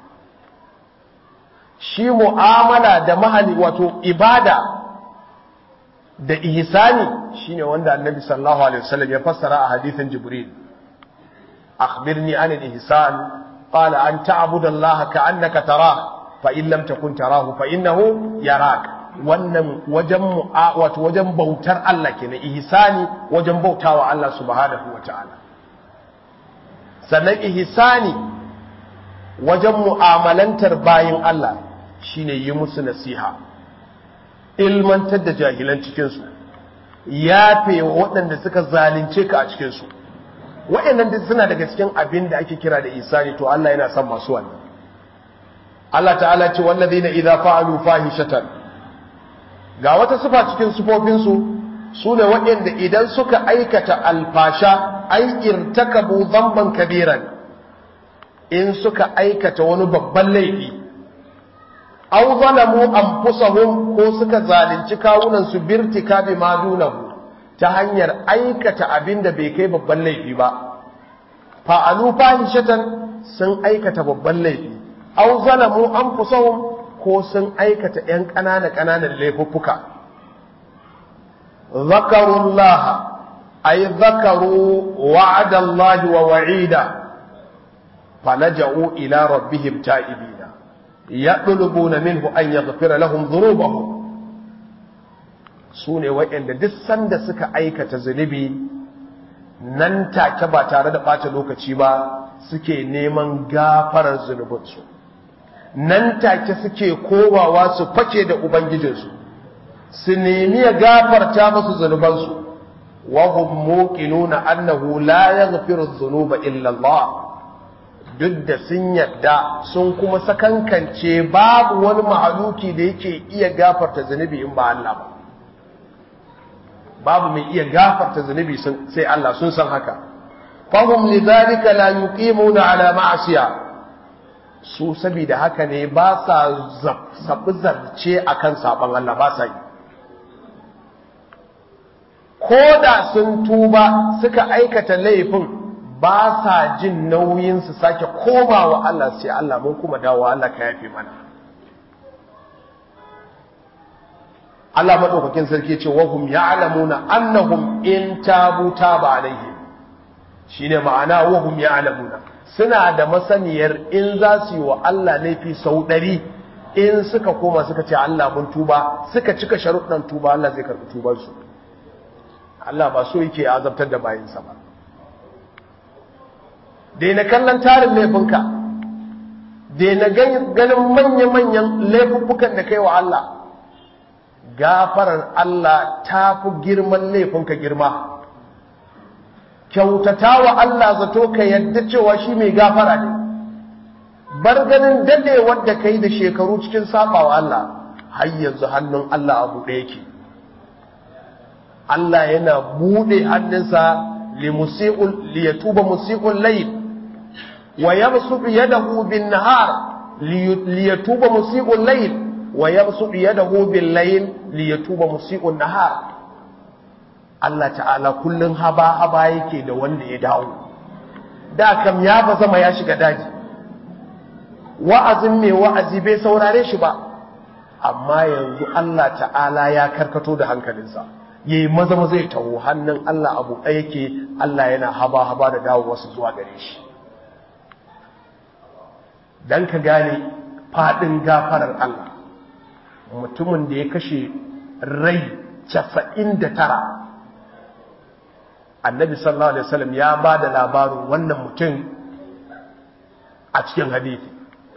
[SPEAKER 2] shi mu'amala da mahali wato ibada da ihsani shine wanda annabi sallallahu alaihi wasallam ya fassara a hadithin jibril akhbirni an al-ihsan qala an ta'budu allaha ka'annaka tarah fa in lam takun tarahu fa innahu yarak wannan wajen wato wajen bautar Allah kenan ihsani wajen bautawa Allah subhanahu wataala sannan ihsani wajen mu'amalantar bayin Allah shine yi musu nasiha ilmantar da jahilan cikinsu yafe wa waɗanda suka zalunce ka a cikinsu waɗannan duk suna daga cikin abin da ake kira da isani to Allah yana son masu wannan Allah ta'ala ce wallazina idza fa'alu fahishatan ga wata sifa cikin sifofinsu su ne waɗanda idan suka aikata alfasha ai irtakabu dhanban kabiran in suka aikata wani babban laifi aw zalamu anfusahum ko suka zalunci kawunan su birtika bi ma dunahu ta hanyar aikata abin da bai kai babban laifi ba fa'alu fahishatan sun aikata babban laifi aw zalamu anfusahum ko sun aikata ‘yan ƙanana ƙananan laifuffuka. Zakarullah, ay zakaru wa'adallahi wa wa'ida, falaja'u ila rabbihim ta'ibina, ya ɗulubuna minhu an ya zafira lahum zunubahu. Su ne waɗanda duk sanda suka aikata zunubi nan take ba tare da ɓata lokaci ba suke neman gafarar zunubinsu. nan take suke kowawa su fake da ubangijinsu su nemi ya gafarta musu zunubansu wa hum muqinuna annahu la yaghfiru dhunuba illa Allah duk da sun yadda sun kuma sakankance babu wani mahaluki da yake iya gafarta zunubi in ba Allah ba babu mai iya gafarta zunubi sai Allah sun san haka fahum lidhalika la yuqimuna ala ma'siyah su saboda haka ne ba sa zaɓi zarce a kan saɓon Allah ba sa yi ko da sun tuba suka aikata laifin ba sa jin nauyin su sake koma wa Allah sai Allah mun kuma dawo Allah ka yafe mana Allah maɗaukakin sarki ce wahum ya'lamuna annahum in tabu taba alaihim shine ma'ana wahum ya'lamuna suna da masaniyar in za su yi wa Allah laifi sau ɗari in suka koma suka ce Allah mun tuba suka cika sharuɗan tuba Allah zai karɓi tubarsu Allah ba so yake azabtar da bayinsa ba daina kallon tarin laifinka daina ganin manya-manyan laifuffukan da kai wa Allah gafarar Allah ta fi girman laifinka girma kyautata wa Allah zato ka yadda cewa shi mai gafara ne bar ganin dadewar da kai da shekaru cikin saba wa Allah har yanzu hannun Allah abu ɗaya ke Allah yana buɗe hannunsa li yatuba musiqul layl wa yabsutu yadahu bin nahar li yatuba musiqul layl wa yabsutu yadahu bil layl li yatuba musiqun nahar Allah ta'ala kullum haba-haba yake da wanda ya dawo da kam ya ba zama ya shiga daji wa'azin mai wa'azi bai saurare shi ba amma yanzu Allah ta'ala ya karkato da hankalinsa yayi maza maza ya taho hannun Allah abu ɗaya yake Allah yana haba-haba da dawo wasu zuwa gare shi dan ka gane faɗin gafarar Allah mutumin da ya kashe rai casa'in da tara annabi sallallahu alaihi wasallam ya ba da labarin wannan mutum a cikin hadithi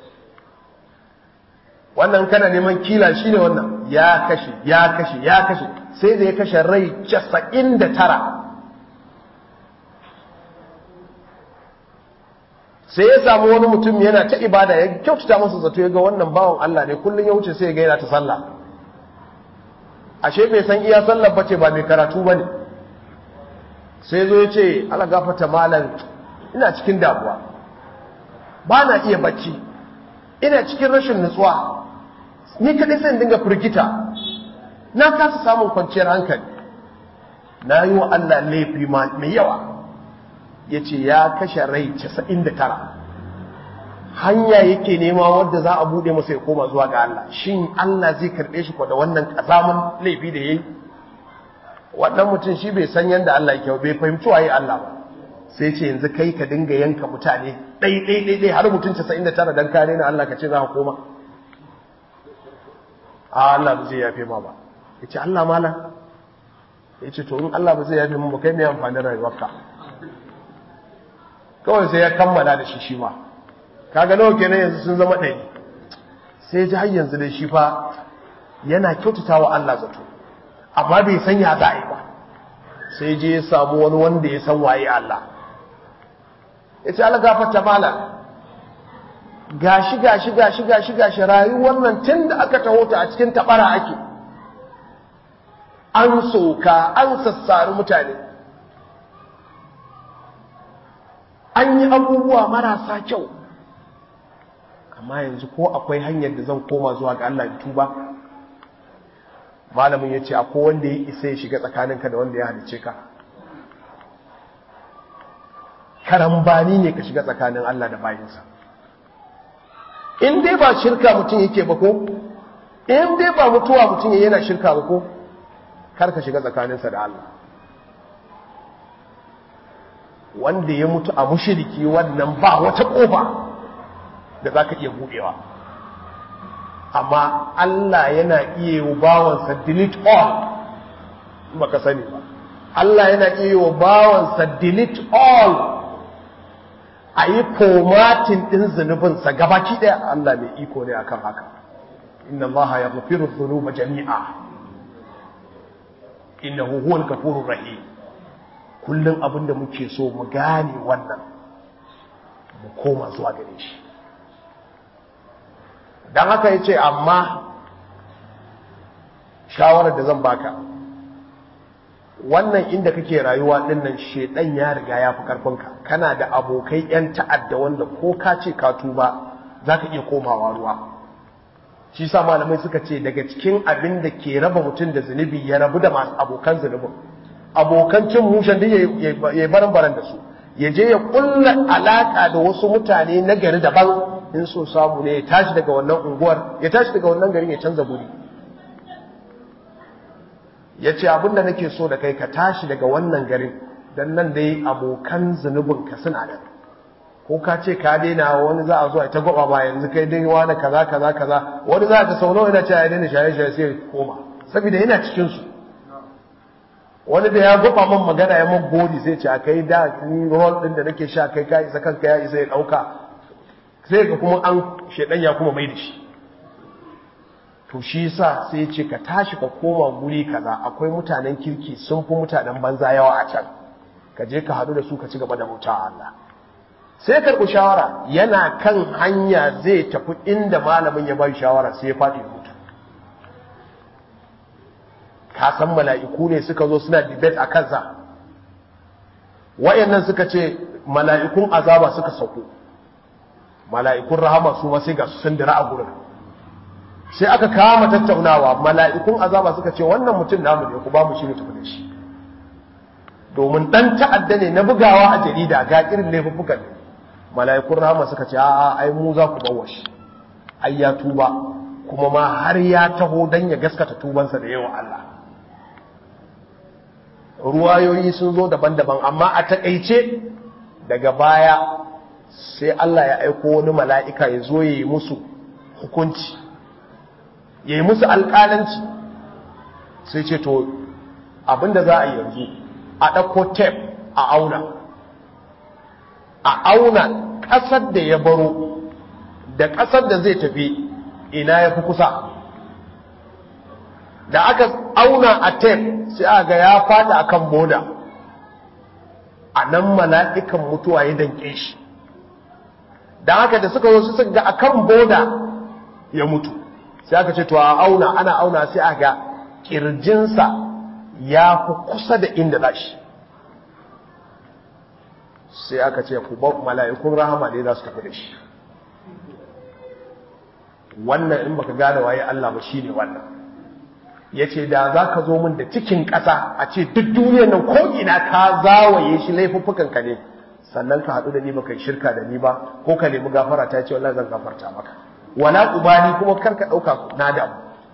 [SPEAKER 2] wannan kana neman kila shine wannan ya kashe ya kashe ya kashe sai da ya kashe rai casa'in da tara sai ya samu wani mutum yana ta ibada ya kyautata masa zato ya ga wannan bawan Allah ne kullum ya wuce sai ya ga yana ta sallah ashe bai san iya sallar bace ba mai karatu bane sai zo ya ce ala gafata malam ina cikin damuwa ba na iya bacci ina cikin rashin nutsuwa ni kadai sai dinga firgita na kasa samun kwanciyar hankali na yi wa Allah laifi mai yawa ya ce ya kashe rai 99 hanya yake nema wadda za a buɗe masa ya koma zuwa ga Allah shin Allah zai karɓe shi da wannan ƙazamin laifi da ya yi wannan mutum shi bai san yadda Allah yake bai fahimci waye Allah ba sai ce yanzu kai ka dinga yanka mutane ɗai ɗai ɗai ɗai har mutum 99 dan kare na Allah ka ce za ka koma a Allah ba zai yafe ma ba ya ce Allah malam ya ce to in Allah ba zai yafe mu ba kai mai amfanin rayuwarka kawai sai ya kammala da shi shi ma kaga nawa kenan yanzu sun zama ɗari sai ji har yanzu dai shi fa yana kyautata wa Allah zato amma bai san ya za a yi ba sai je ya samu wani wanda ya san waye Allah ya ce Allah gafarta mala gashi gashi gashi gashi gashi rayuwar nan tun da aka taho ta a cikin tabara ake an soka an sassari mutane an yi abubuwa marasa kyau amma yanzu ko akwai hanyar da zan koma zuwa ga Allah tuba malamin ya ce akwai wanda ya isa ya shiga tsakaninka da wanda ya halice ka karambani ne ka shiga tsakanin Allah da bayinsa in dai ba shirka mutum yake ba ko in dai ba mutuwa mutum yana shirka ba ko kar ka shiga tsakaninsa da Allah wanda ya mutu a mushiriki wannan ba wata kofa da za ka iya buɗewa amma Allah yana iya yi bawansa delete all baka sani ba Allah yana iya yi bawansa delete all a yi formatin ɗin zunubinsa gabaki ɗaya Allah mai iko ne akan haka inna Allah ya gafiru zunuba jami'a innahu huwal gafurur rahim kullum abin da muke so mu gane wannan mu koma zuwa gare shi don haka ya ce amma shawarar da zan baka wannan inda kake rayuwa dinnan shedan ya riga ya fi karfinka kana da abokai yan ta'adda wanda ko ka ce ka tuba za ka iya komawa ruwa shi sa malamai suka ce daga cikin abin da ke raba mutum da zunubi ya rabu da masu abokan zunubin abokan cin mushen da ya baran baran da su ya je ya kulla alaka da wasu mutane na gari daban in so samu ne ya tashi daga wannan unguwar ya tashi daga wannan garin ya canza guri ya ce abinda nake so da kai ka tashi daga wannan garin don nan dai abokan zunubin ka suna nan ko ka ce ka daina wani za a zo a ta gwaba ba yanzu kai dai wani kaza kaza kaza wani za ka sau nawa yana ce ya daina shaye shaye sai koma saboda yana cikin su wani da ya gwaba man magana ya man godi sai ce a kai da ni rol din da nake sha kai ka isa kanka ya isa ya dauka sai ga kuma an shedan ya kuma mai da shi to shi yasa sai ce ka tashi ka koma guri kaza akwai mutanen kirki sun fi mutanen banza yawa a can ka je ka hadu da su ka ci gaba da bauta Allah sai karɓi shawara yana kan hanya zai tafi inda malamin ya bai shawara sai ya faɗi mutu ka san mala'iku ne suka zo suna debate a kansa wayannan suka ce mala'ikun azaba suka sauko mala'ikun rahama su ma sai ga su sun dira a gurin sai aka kama tattaunawa mala'ikun azaba suka ce wannan mutum namu ne ku ba mu shi ne tafi da shi domin dan ta'adda ne na bugawa a jarida ga irin laifuffukan ne mala'ikun rahama suka ce a'a ai mu za ku bawa shi ai ya tuba kuma ma har ya taho dan ya gaskata tubansa da yawa Allah ruwayoyi sun zo daban-daban amma a takaice daga baya sai Allah ya aiko wani mala'ika ya zo ya yi musu hukunci ya yi musu alƙalanci sai ce to abinda za a yi yanzu a ɗauko tep a auna a auna ƙasar da ya baro da ƙasar da zai tafi ina ya fi kusa da aka auna a tep sai aka ga ya fada a kan boda a nan mala'ikan mutuwa ya danke shi da haka da suka zo su suka ga akan boda ya mutu sai aka ce to a auna ana auna sai aka kirjinsa ya fi kusa da inda za shi sai aka ce ku ba mala'ikun rahama ne za su tafi da shi wannan in baka gane waye Allah ba shine wannan yace da za ka zo min da cikin ƙasa a ce duk duniyar nan ko ina ka zawaye shi laifuffukan ka ne sannan ka haɗu da ni baka shirka da ni ba ko ka nemi gafara ta ce wallahi zan gafarta maka wala ubani kuma kar ka ɗauka na damu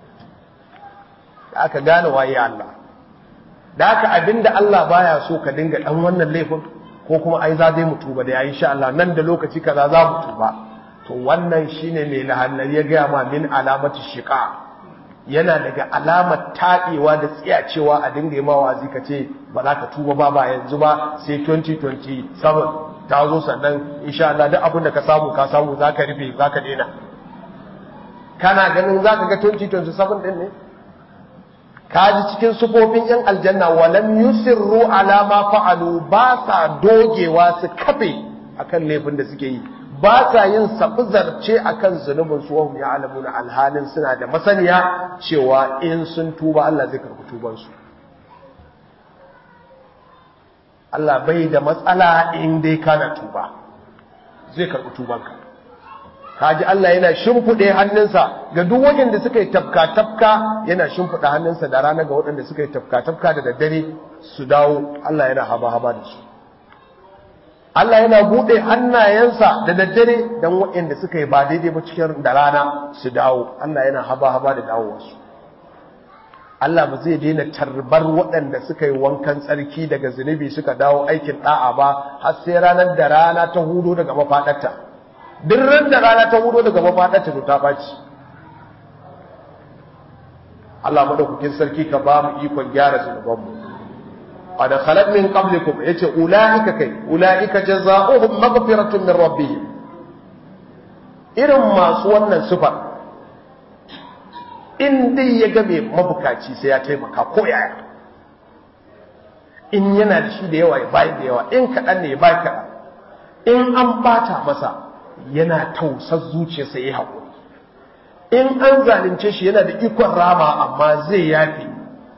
[SPEAKER 2] da aka gane waye Allah da aka abinda Allah baya so ka dinga dan wannan laifin ko kuma ai za dai mu tuba da yayi insha Allah nan da lokaci kaza za mu tuba to wannan shine mai lahannar ya ga ma min alamati shiqa yana daga alamar taɗewa da tsiyacewa a dinga yi ma wazi ka ce ba za ka tuba ba ba yanzu ba sai 2027 ta zo sannan insha Allah duk abin da ka samu ka samu za ka rufe za ka daina kana ganin za ka ga 2027 din ne kaji cikin sufofin yan aljanna walam yusirru ala ma fa'alu ba sa dogewa su kafe akan laifin da suke yi ba sa yin sabuzarce akan zunubin su wahum ya'lamuna alhalin suna da masaniya cewa in sun tuba Allah zai karɓi tuban su Allah bai da matsala in dai kana tuba zai karɓi tubanka kaji Allah yana shimfiɗe hannunsa ga duk waɗanda suka yi tafka-tafka yana shimfiɗe hannunsa da rana ga waɗanda suka yi tafka-tafka da daddare su dawo Allah yana haba-haba da su Allah yana buɗe hannayensa da daddare don waɗanda suka yi ba daidai ba cikin da rana su dawo Allah yana haba-haba da dawowarsu Allah ba zai daina tarbar waɗanda suka yi wankan tsarki daga zunubi suka dawo aikin ɗa'a ba har sai ranar da rana ta hudo daga mafaɗarta duk ran da rana ta hudo daga mafaɗarta to ta ɓaci Allah madaukakin sarki ka ba mu ikon gyara zunubanmu qad khalat min qablikum yace ulaika kai ulaika jazaohum maghfiratun min rabbihim irin masu wannan sifar in dai ya ga mai mabukaci sai ya taimaka ko yaya in yana da shi da yawa ya bayi da yawa in kaɗan ne ya bayi kaɗan in an bata masa yana tausar zuciyarsa ya haƙuri in an zalunce shi yana da ikon rama amma zai yafi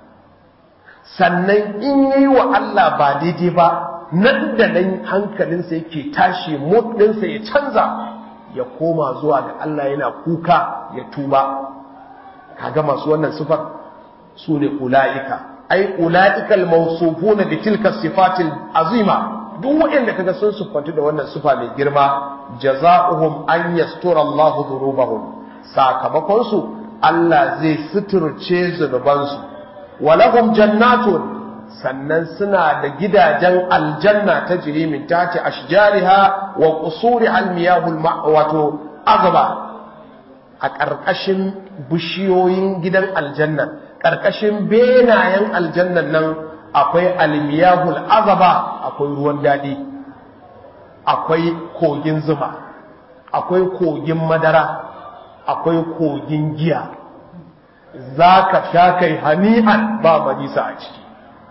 [SPEAKER 2] sannan in yi wa Allah ba daidai ba nan da nan hankalinsa yake tashi ɗinsa ya canza ya koma zuwa ga Allah yana kuka ya tuba kaga masu wannan sifar su ne ula'ika ai ula'ikal mawsufuna bi tilka sifatil azima duk waɗanda kaga sun siffantu da wannan sifa mai girma jaza'uhum an yastura Allah dhunubahum sakamakon su Allah zai suturce zunubansu walahum jannatun sannan suna da gidajen aljanna ta jiri min tati ashjariha wa qusuri almiyahul wato azaba a ƙarƙashin bishiyoyin gidan aljanna ƙarƙashin benayen aljannan nan akwai almiyahul azaba akwai ruwan daɗi akwai kogin zuma akwai kogin madara akwai kogin giya za ka sha kai hani'an ba manisa a ciki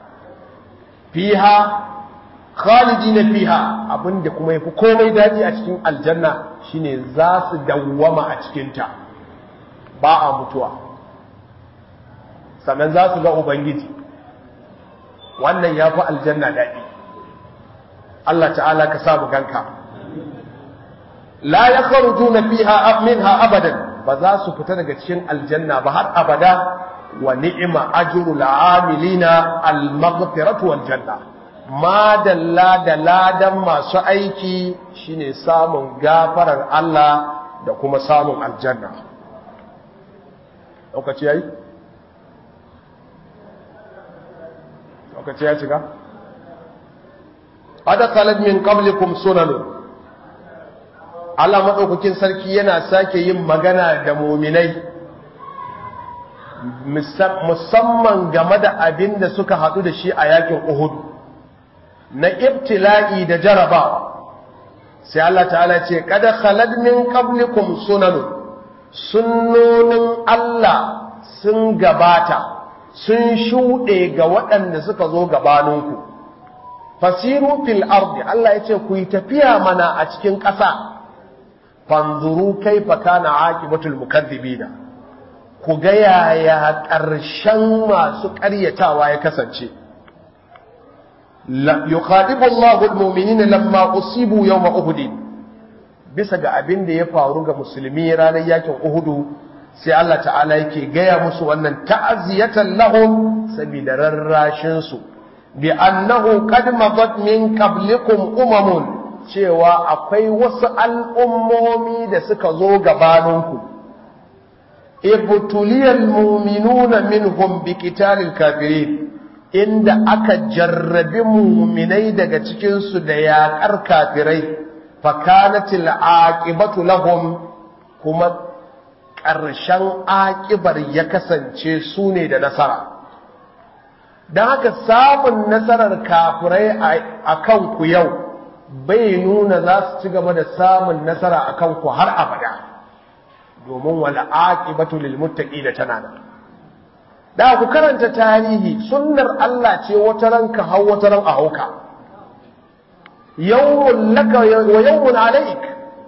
[SPEAKER 2] fiha khalidi na fiha abinda kuma yafi komai daɗi a cikin aljanna shine za su dawwama a cikinta ba a mutuwa sannan za su ga ubangiji wannan ya fi aljanna daɗi Allah ta'ala ka samu ganka la ya kharujuna fiha minha abadan ba za su fita daga cikin aljanna ba har abada wa ni'ima ajrul amilina al maghfiratu wal janna ma dalla da ladan masu aiki shine samun gafarar Allah da kuma samun aljanna lokaci yayi lokaci ya cika adakalat min qablikum sunanun Allah maɗaukakin sarki yana sake yin magana da muminai musamman game da abin da suka haɗu da shi a yakin Uhud na ibtila'i da jarabawa sai Allah ta'ala ce kada khalad min qablikum sunanu sunnonin Allah sun gabata sun shuɗe ga waɗanda suka zo gabaninku fasiru fil ardi Allah ya ce ku yi tafiya mana a cikin ƙasa fanzuru kaifa kana aqibatul mukaththibina ku ga yaya ƙarshen masu ƙaryatawa ya kasance yukhadibu Allahu almu'minina lamma usibu yawma uhud bisa ga abin da ya faru ga musulmi ranar yakin uhudu sai Allah ta'ala yake gaya musu wannan ta'aziyatan lahum saboda rarrashin su bi annahu qad madat min qablikum umamun cewa akwai wasu al'ummomi da suka zo gabaninku ibtuliyal mu'minuna minhum bi qitalil kafirin inda aka jarrabi mu'minai daga cikin su da yaƙar kafirai fakanatil aqibatu lahum kuma ƙarshen aƙibar ya kasance su ne da nasara don haka samun nasarar kafirai a kanku yau bai nuna za su ci gaba da samun nasara a kanku har abada domin wala aqibatu lil da tana nan da ku karanta tarihi sunnar Allah ce wata ranka hau wata ran a hauka yawmun laka wa yawmun alaik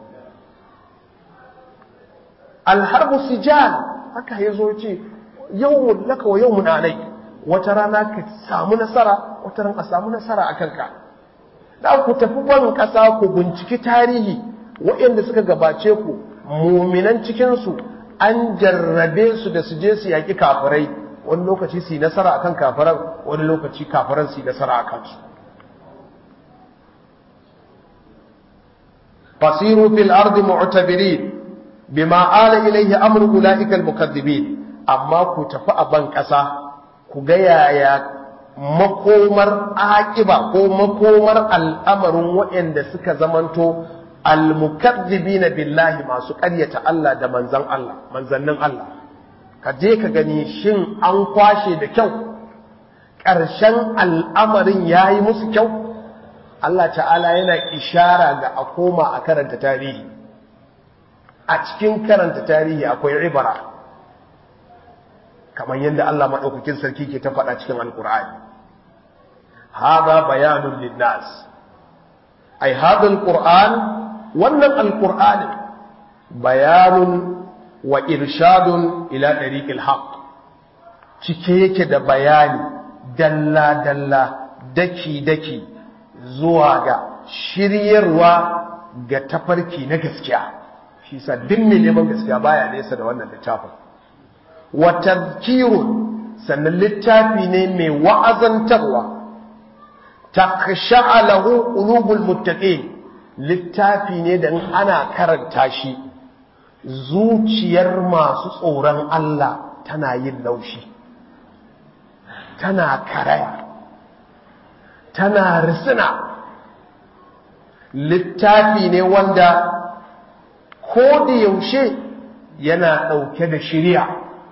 [SPEAKER 2] alharbu sijal haka yazo ce yawmun laka wa yawmun alaik wata rana ka samu nasara wata ran a samu nasara a kanka da ku tafi ban kasa ku binciki tarihi waɗanda suka gabace ku muminan cikinsu an jarrabe su da su je su yaƙi kafirai wani lokaci su yi nasara akan kafiran wani lokaci kafiran su yi nasara a kansu fasiru fil ardi mu'tabirin bima ala ilayhi amru ulaika al mukaththibin amma ku tafi a ban ƙasa ku ga yaya makomar aƙiba ko makomar al'amarin waɗanda suka zamanto al-mukaththibina billahi masu ƙaryata Allah da manzan Allah manzannin Allah ka je ka gani shin an kwashe da kyau ƙarshen al'amarin yayi musu kyau Allah ta'ala yana ishara ga a koma a karanta tarihi a cikin karanta tarihi akwai ibara kamar yadda Allah maɗaukakin sarki ke ta faɗa cikin alƙur'ani hada bayanun linnas ai hada alƙur'an wannan alƙur'ani bayanun wa irshadun ila ɗariƙil haq cike yake da bayani dalla-dalla daki-daki zuwa ga shiryarwa ga tafarki na gaskiya shi sa duk mai neman gaskiya baya nesa da wannan littafin wa tazkirun sannan littafi ne mai wa'azantarwa takhsha'a lahu qulubul muttaqin littafi ne da ana karanta shi zuciyar masu tsoron Allah tana yin laushi tana karaya tana risina littafi ne wanda ko da yaushe yana ɗauke da shirya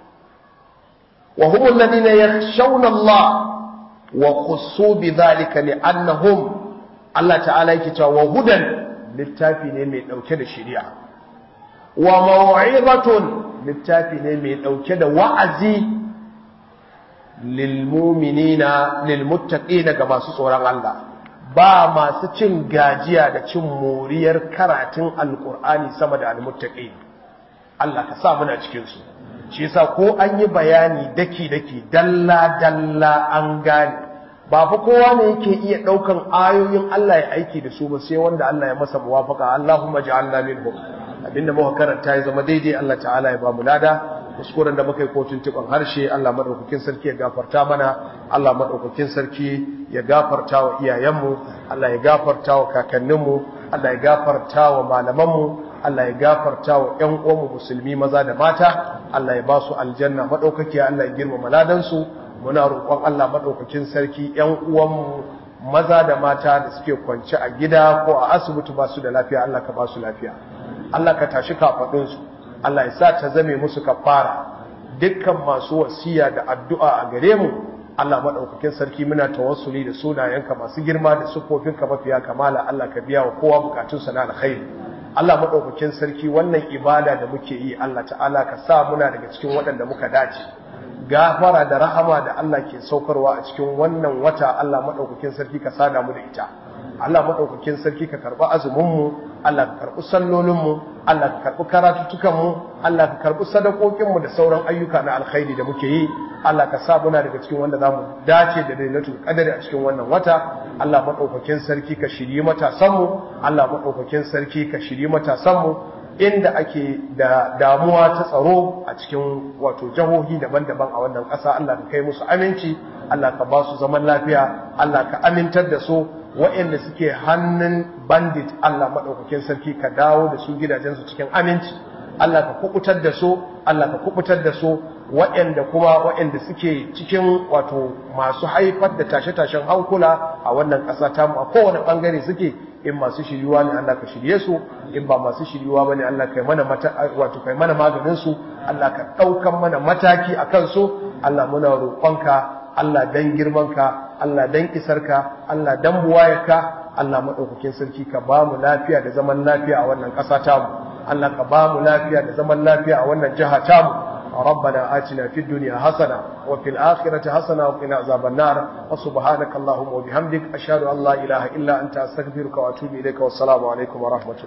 [SPEAKER 2] wa humul ladina yakhshawna Allah wa khussu bi dhalika li'annahum Allah ta'ala yake cewa wa hudan littafi ne mai ɗauke da shirya wa maw'izatun littafi ne mai ɗauke da wa'azi lil mu'minina lil muttaqina ga masu tsoron Allah ba masu cin gajiya da cin moriyar karatun alkur'ani sama da almuttaqin Allah ka sa muna cikin su shi yasa ko an yi bayani daki daki dalla dalla an gane ba fa kowa ne yake iya daukan ayoyin Allah ya aiki da su ba sai wanda Allah ya masa muwafaka Allahumma ja'alna minhum abinda muka karanta ya zama daidai Allah ta'ala ya ba mu lada kuskuren da muka yi kotun tukon harshe Allah madaukakin sarki ya gafarta mana Allah madaukakin sarki ya gafarta wa iyayenmu Allah ya gafarta wa kakanninmu Allah ya gafarta wa malamanmu Allah ya gafarta wa ƴan uwanmu musulmi maza da mata Allah ya ba su aljanna madaukaki Allah ya girmama ladansu muna roƙon Allah madaukakin sarki ƴan uwanmu maza da mata da suke kwance a gida ko a asibiti ba su da lafiya Allah ka ba su lafiya Allah ka tashi kafaɗinsu Allah ya sa ta zame musu kafara dukkan masu wasiya da addu'a a gare mu Allah madaukakin sarki muna tawassuli da sunayenka masu girma da sufofinka mafiya kamala Allah ka biya wa kowa bukatunsa na alkhairi Allah madaukakin sarki wannan ibada da muke yi Allah ta'ala ka sa muna daga cikin waɗanda muka dace gafara da rahama da Allah ke saukarwa a cikin wannan wata Allah madaukakin sarki ka sada mu da ita Allah madaukakin sarki ka karba azumin mu Allah ka karbi sallolin mu Allah ka karɓi karatuttukanmu Allah ka karɓi sadakokinmu da sauran ayyuka na alkhairi da muke yi Allah ka sa muna daga cikin wanda za mu dace da lailatul qadari a cikin wannan wata Allah madaukakin sarki ka shirye matasanmu Allah madaukakin sarki ka shirye matasanmu inda ake da damuwa ta tsaro a cikin wato jihohi daban-daban a wannan ƙasa Allah ka kai musu aminci Allah ka ba su zaman lafiya Allah ka amintar da su waɗanda suke hannun bandit Allah maɗaukakin sarki ka dawo da su gidajensu cikin aminci Allah ka kubutar da su Allah ka kubutar da su waɗanda kuma waɗanda suke cikin wato masu haifar da tashe-tashen hankula a wannan ƙasa tamu a kowane ɓangare suke in masu shiryuwa ne Allah ka shirye su in ba masu shiryuwa bane Allah kai mana mata wato kai mana maganin su Allah ka ɗaukan mana mataki akan su Allah muna roƙonka Allah dan girmanka, Allah dan isarka, Allah dan buwayarka, Allah maɗaukakin sarki ka ba mu lafiya da zaman lafiya a wannan ƙasa tamu, Allah ka ba mu lafiya da zaman lafiya a wannan jiha tamu. ربنا آتنا في الدنيا حسنة وفي الآخرة حسنة وقنا عذاب النار وسبحانك اللهم وبحمدك أشهد أن لا إله إلا أنت أستغفرك وأتوب إليك والسلام عليكم ورحمة الله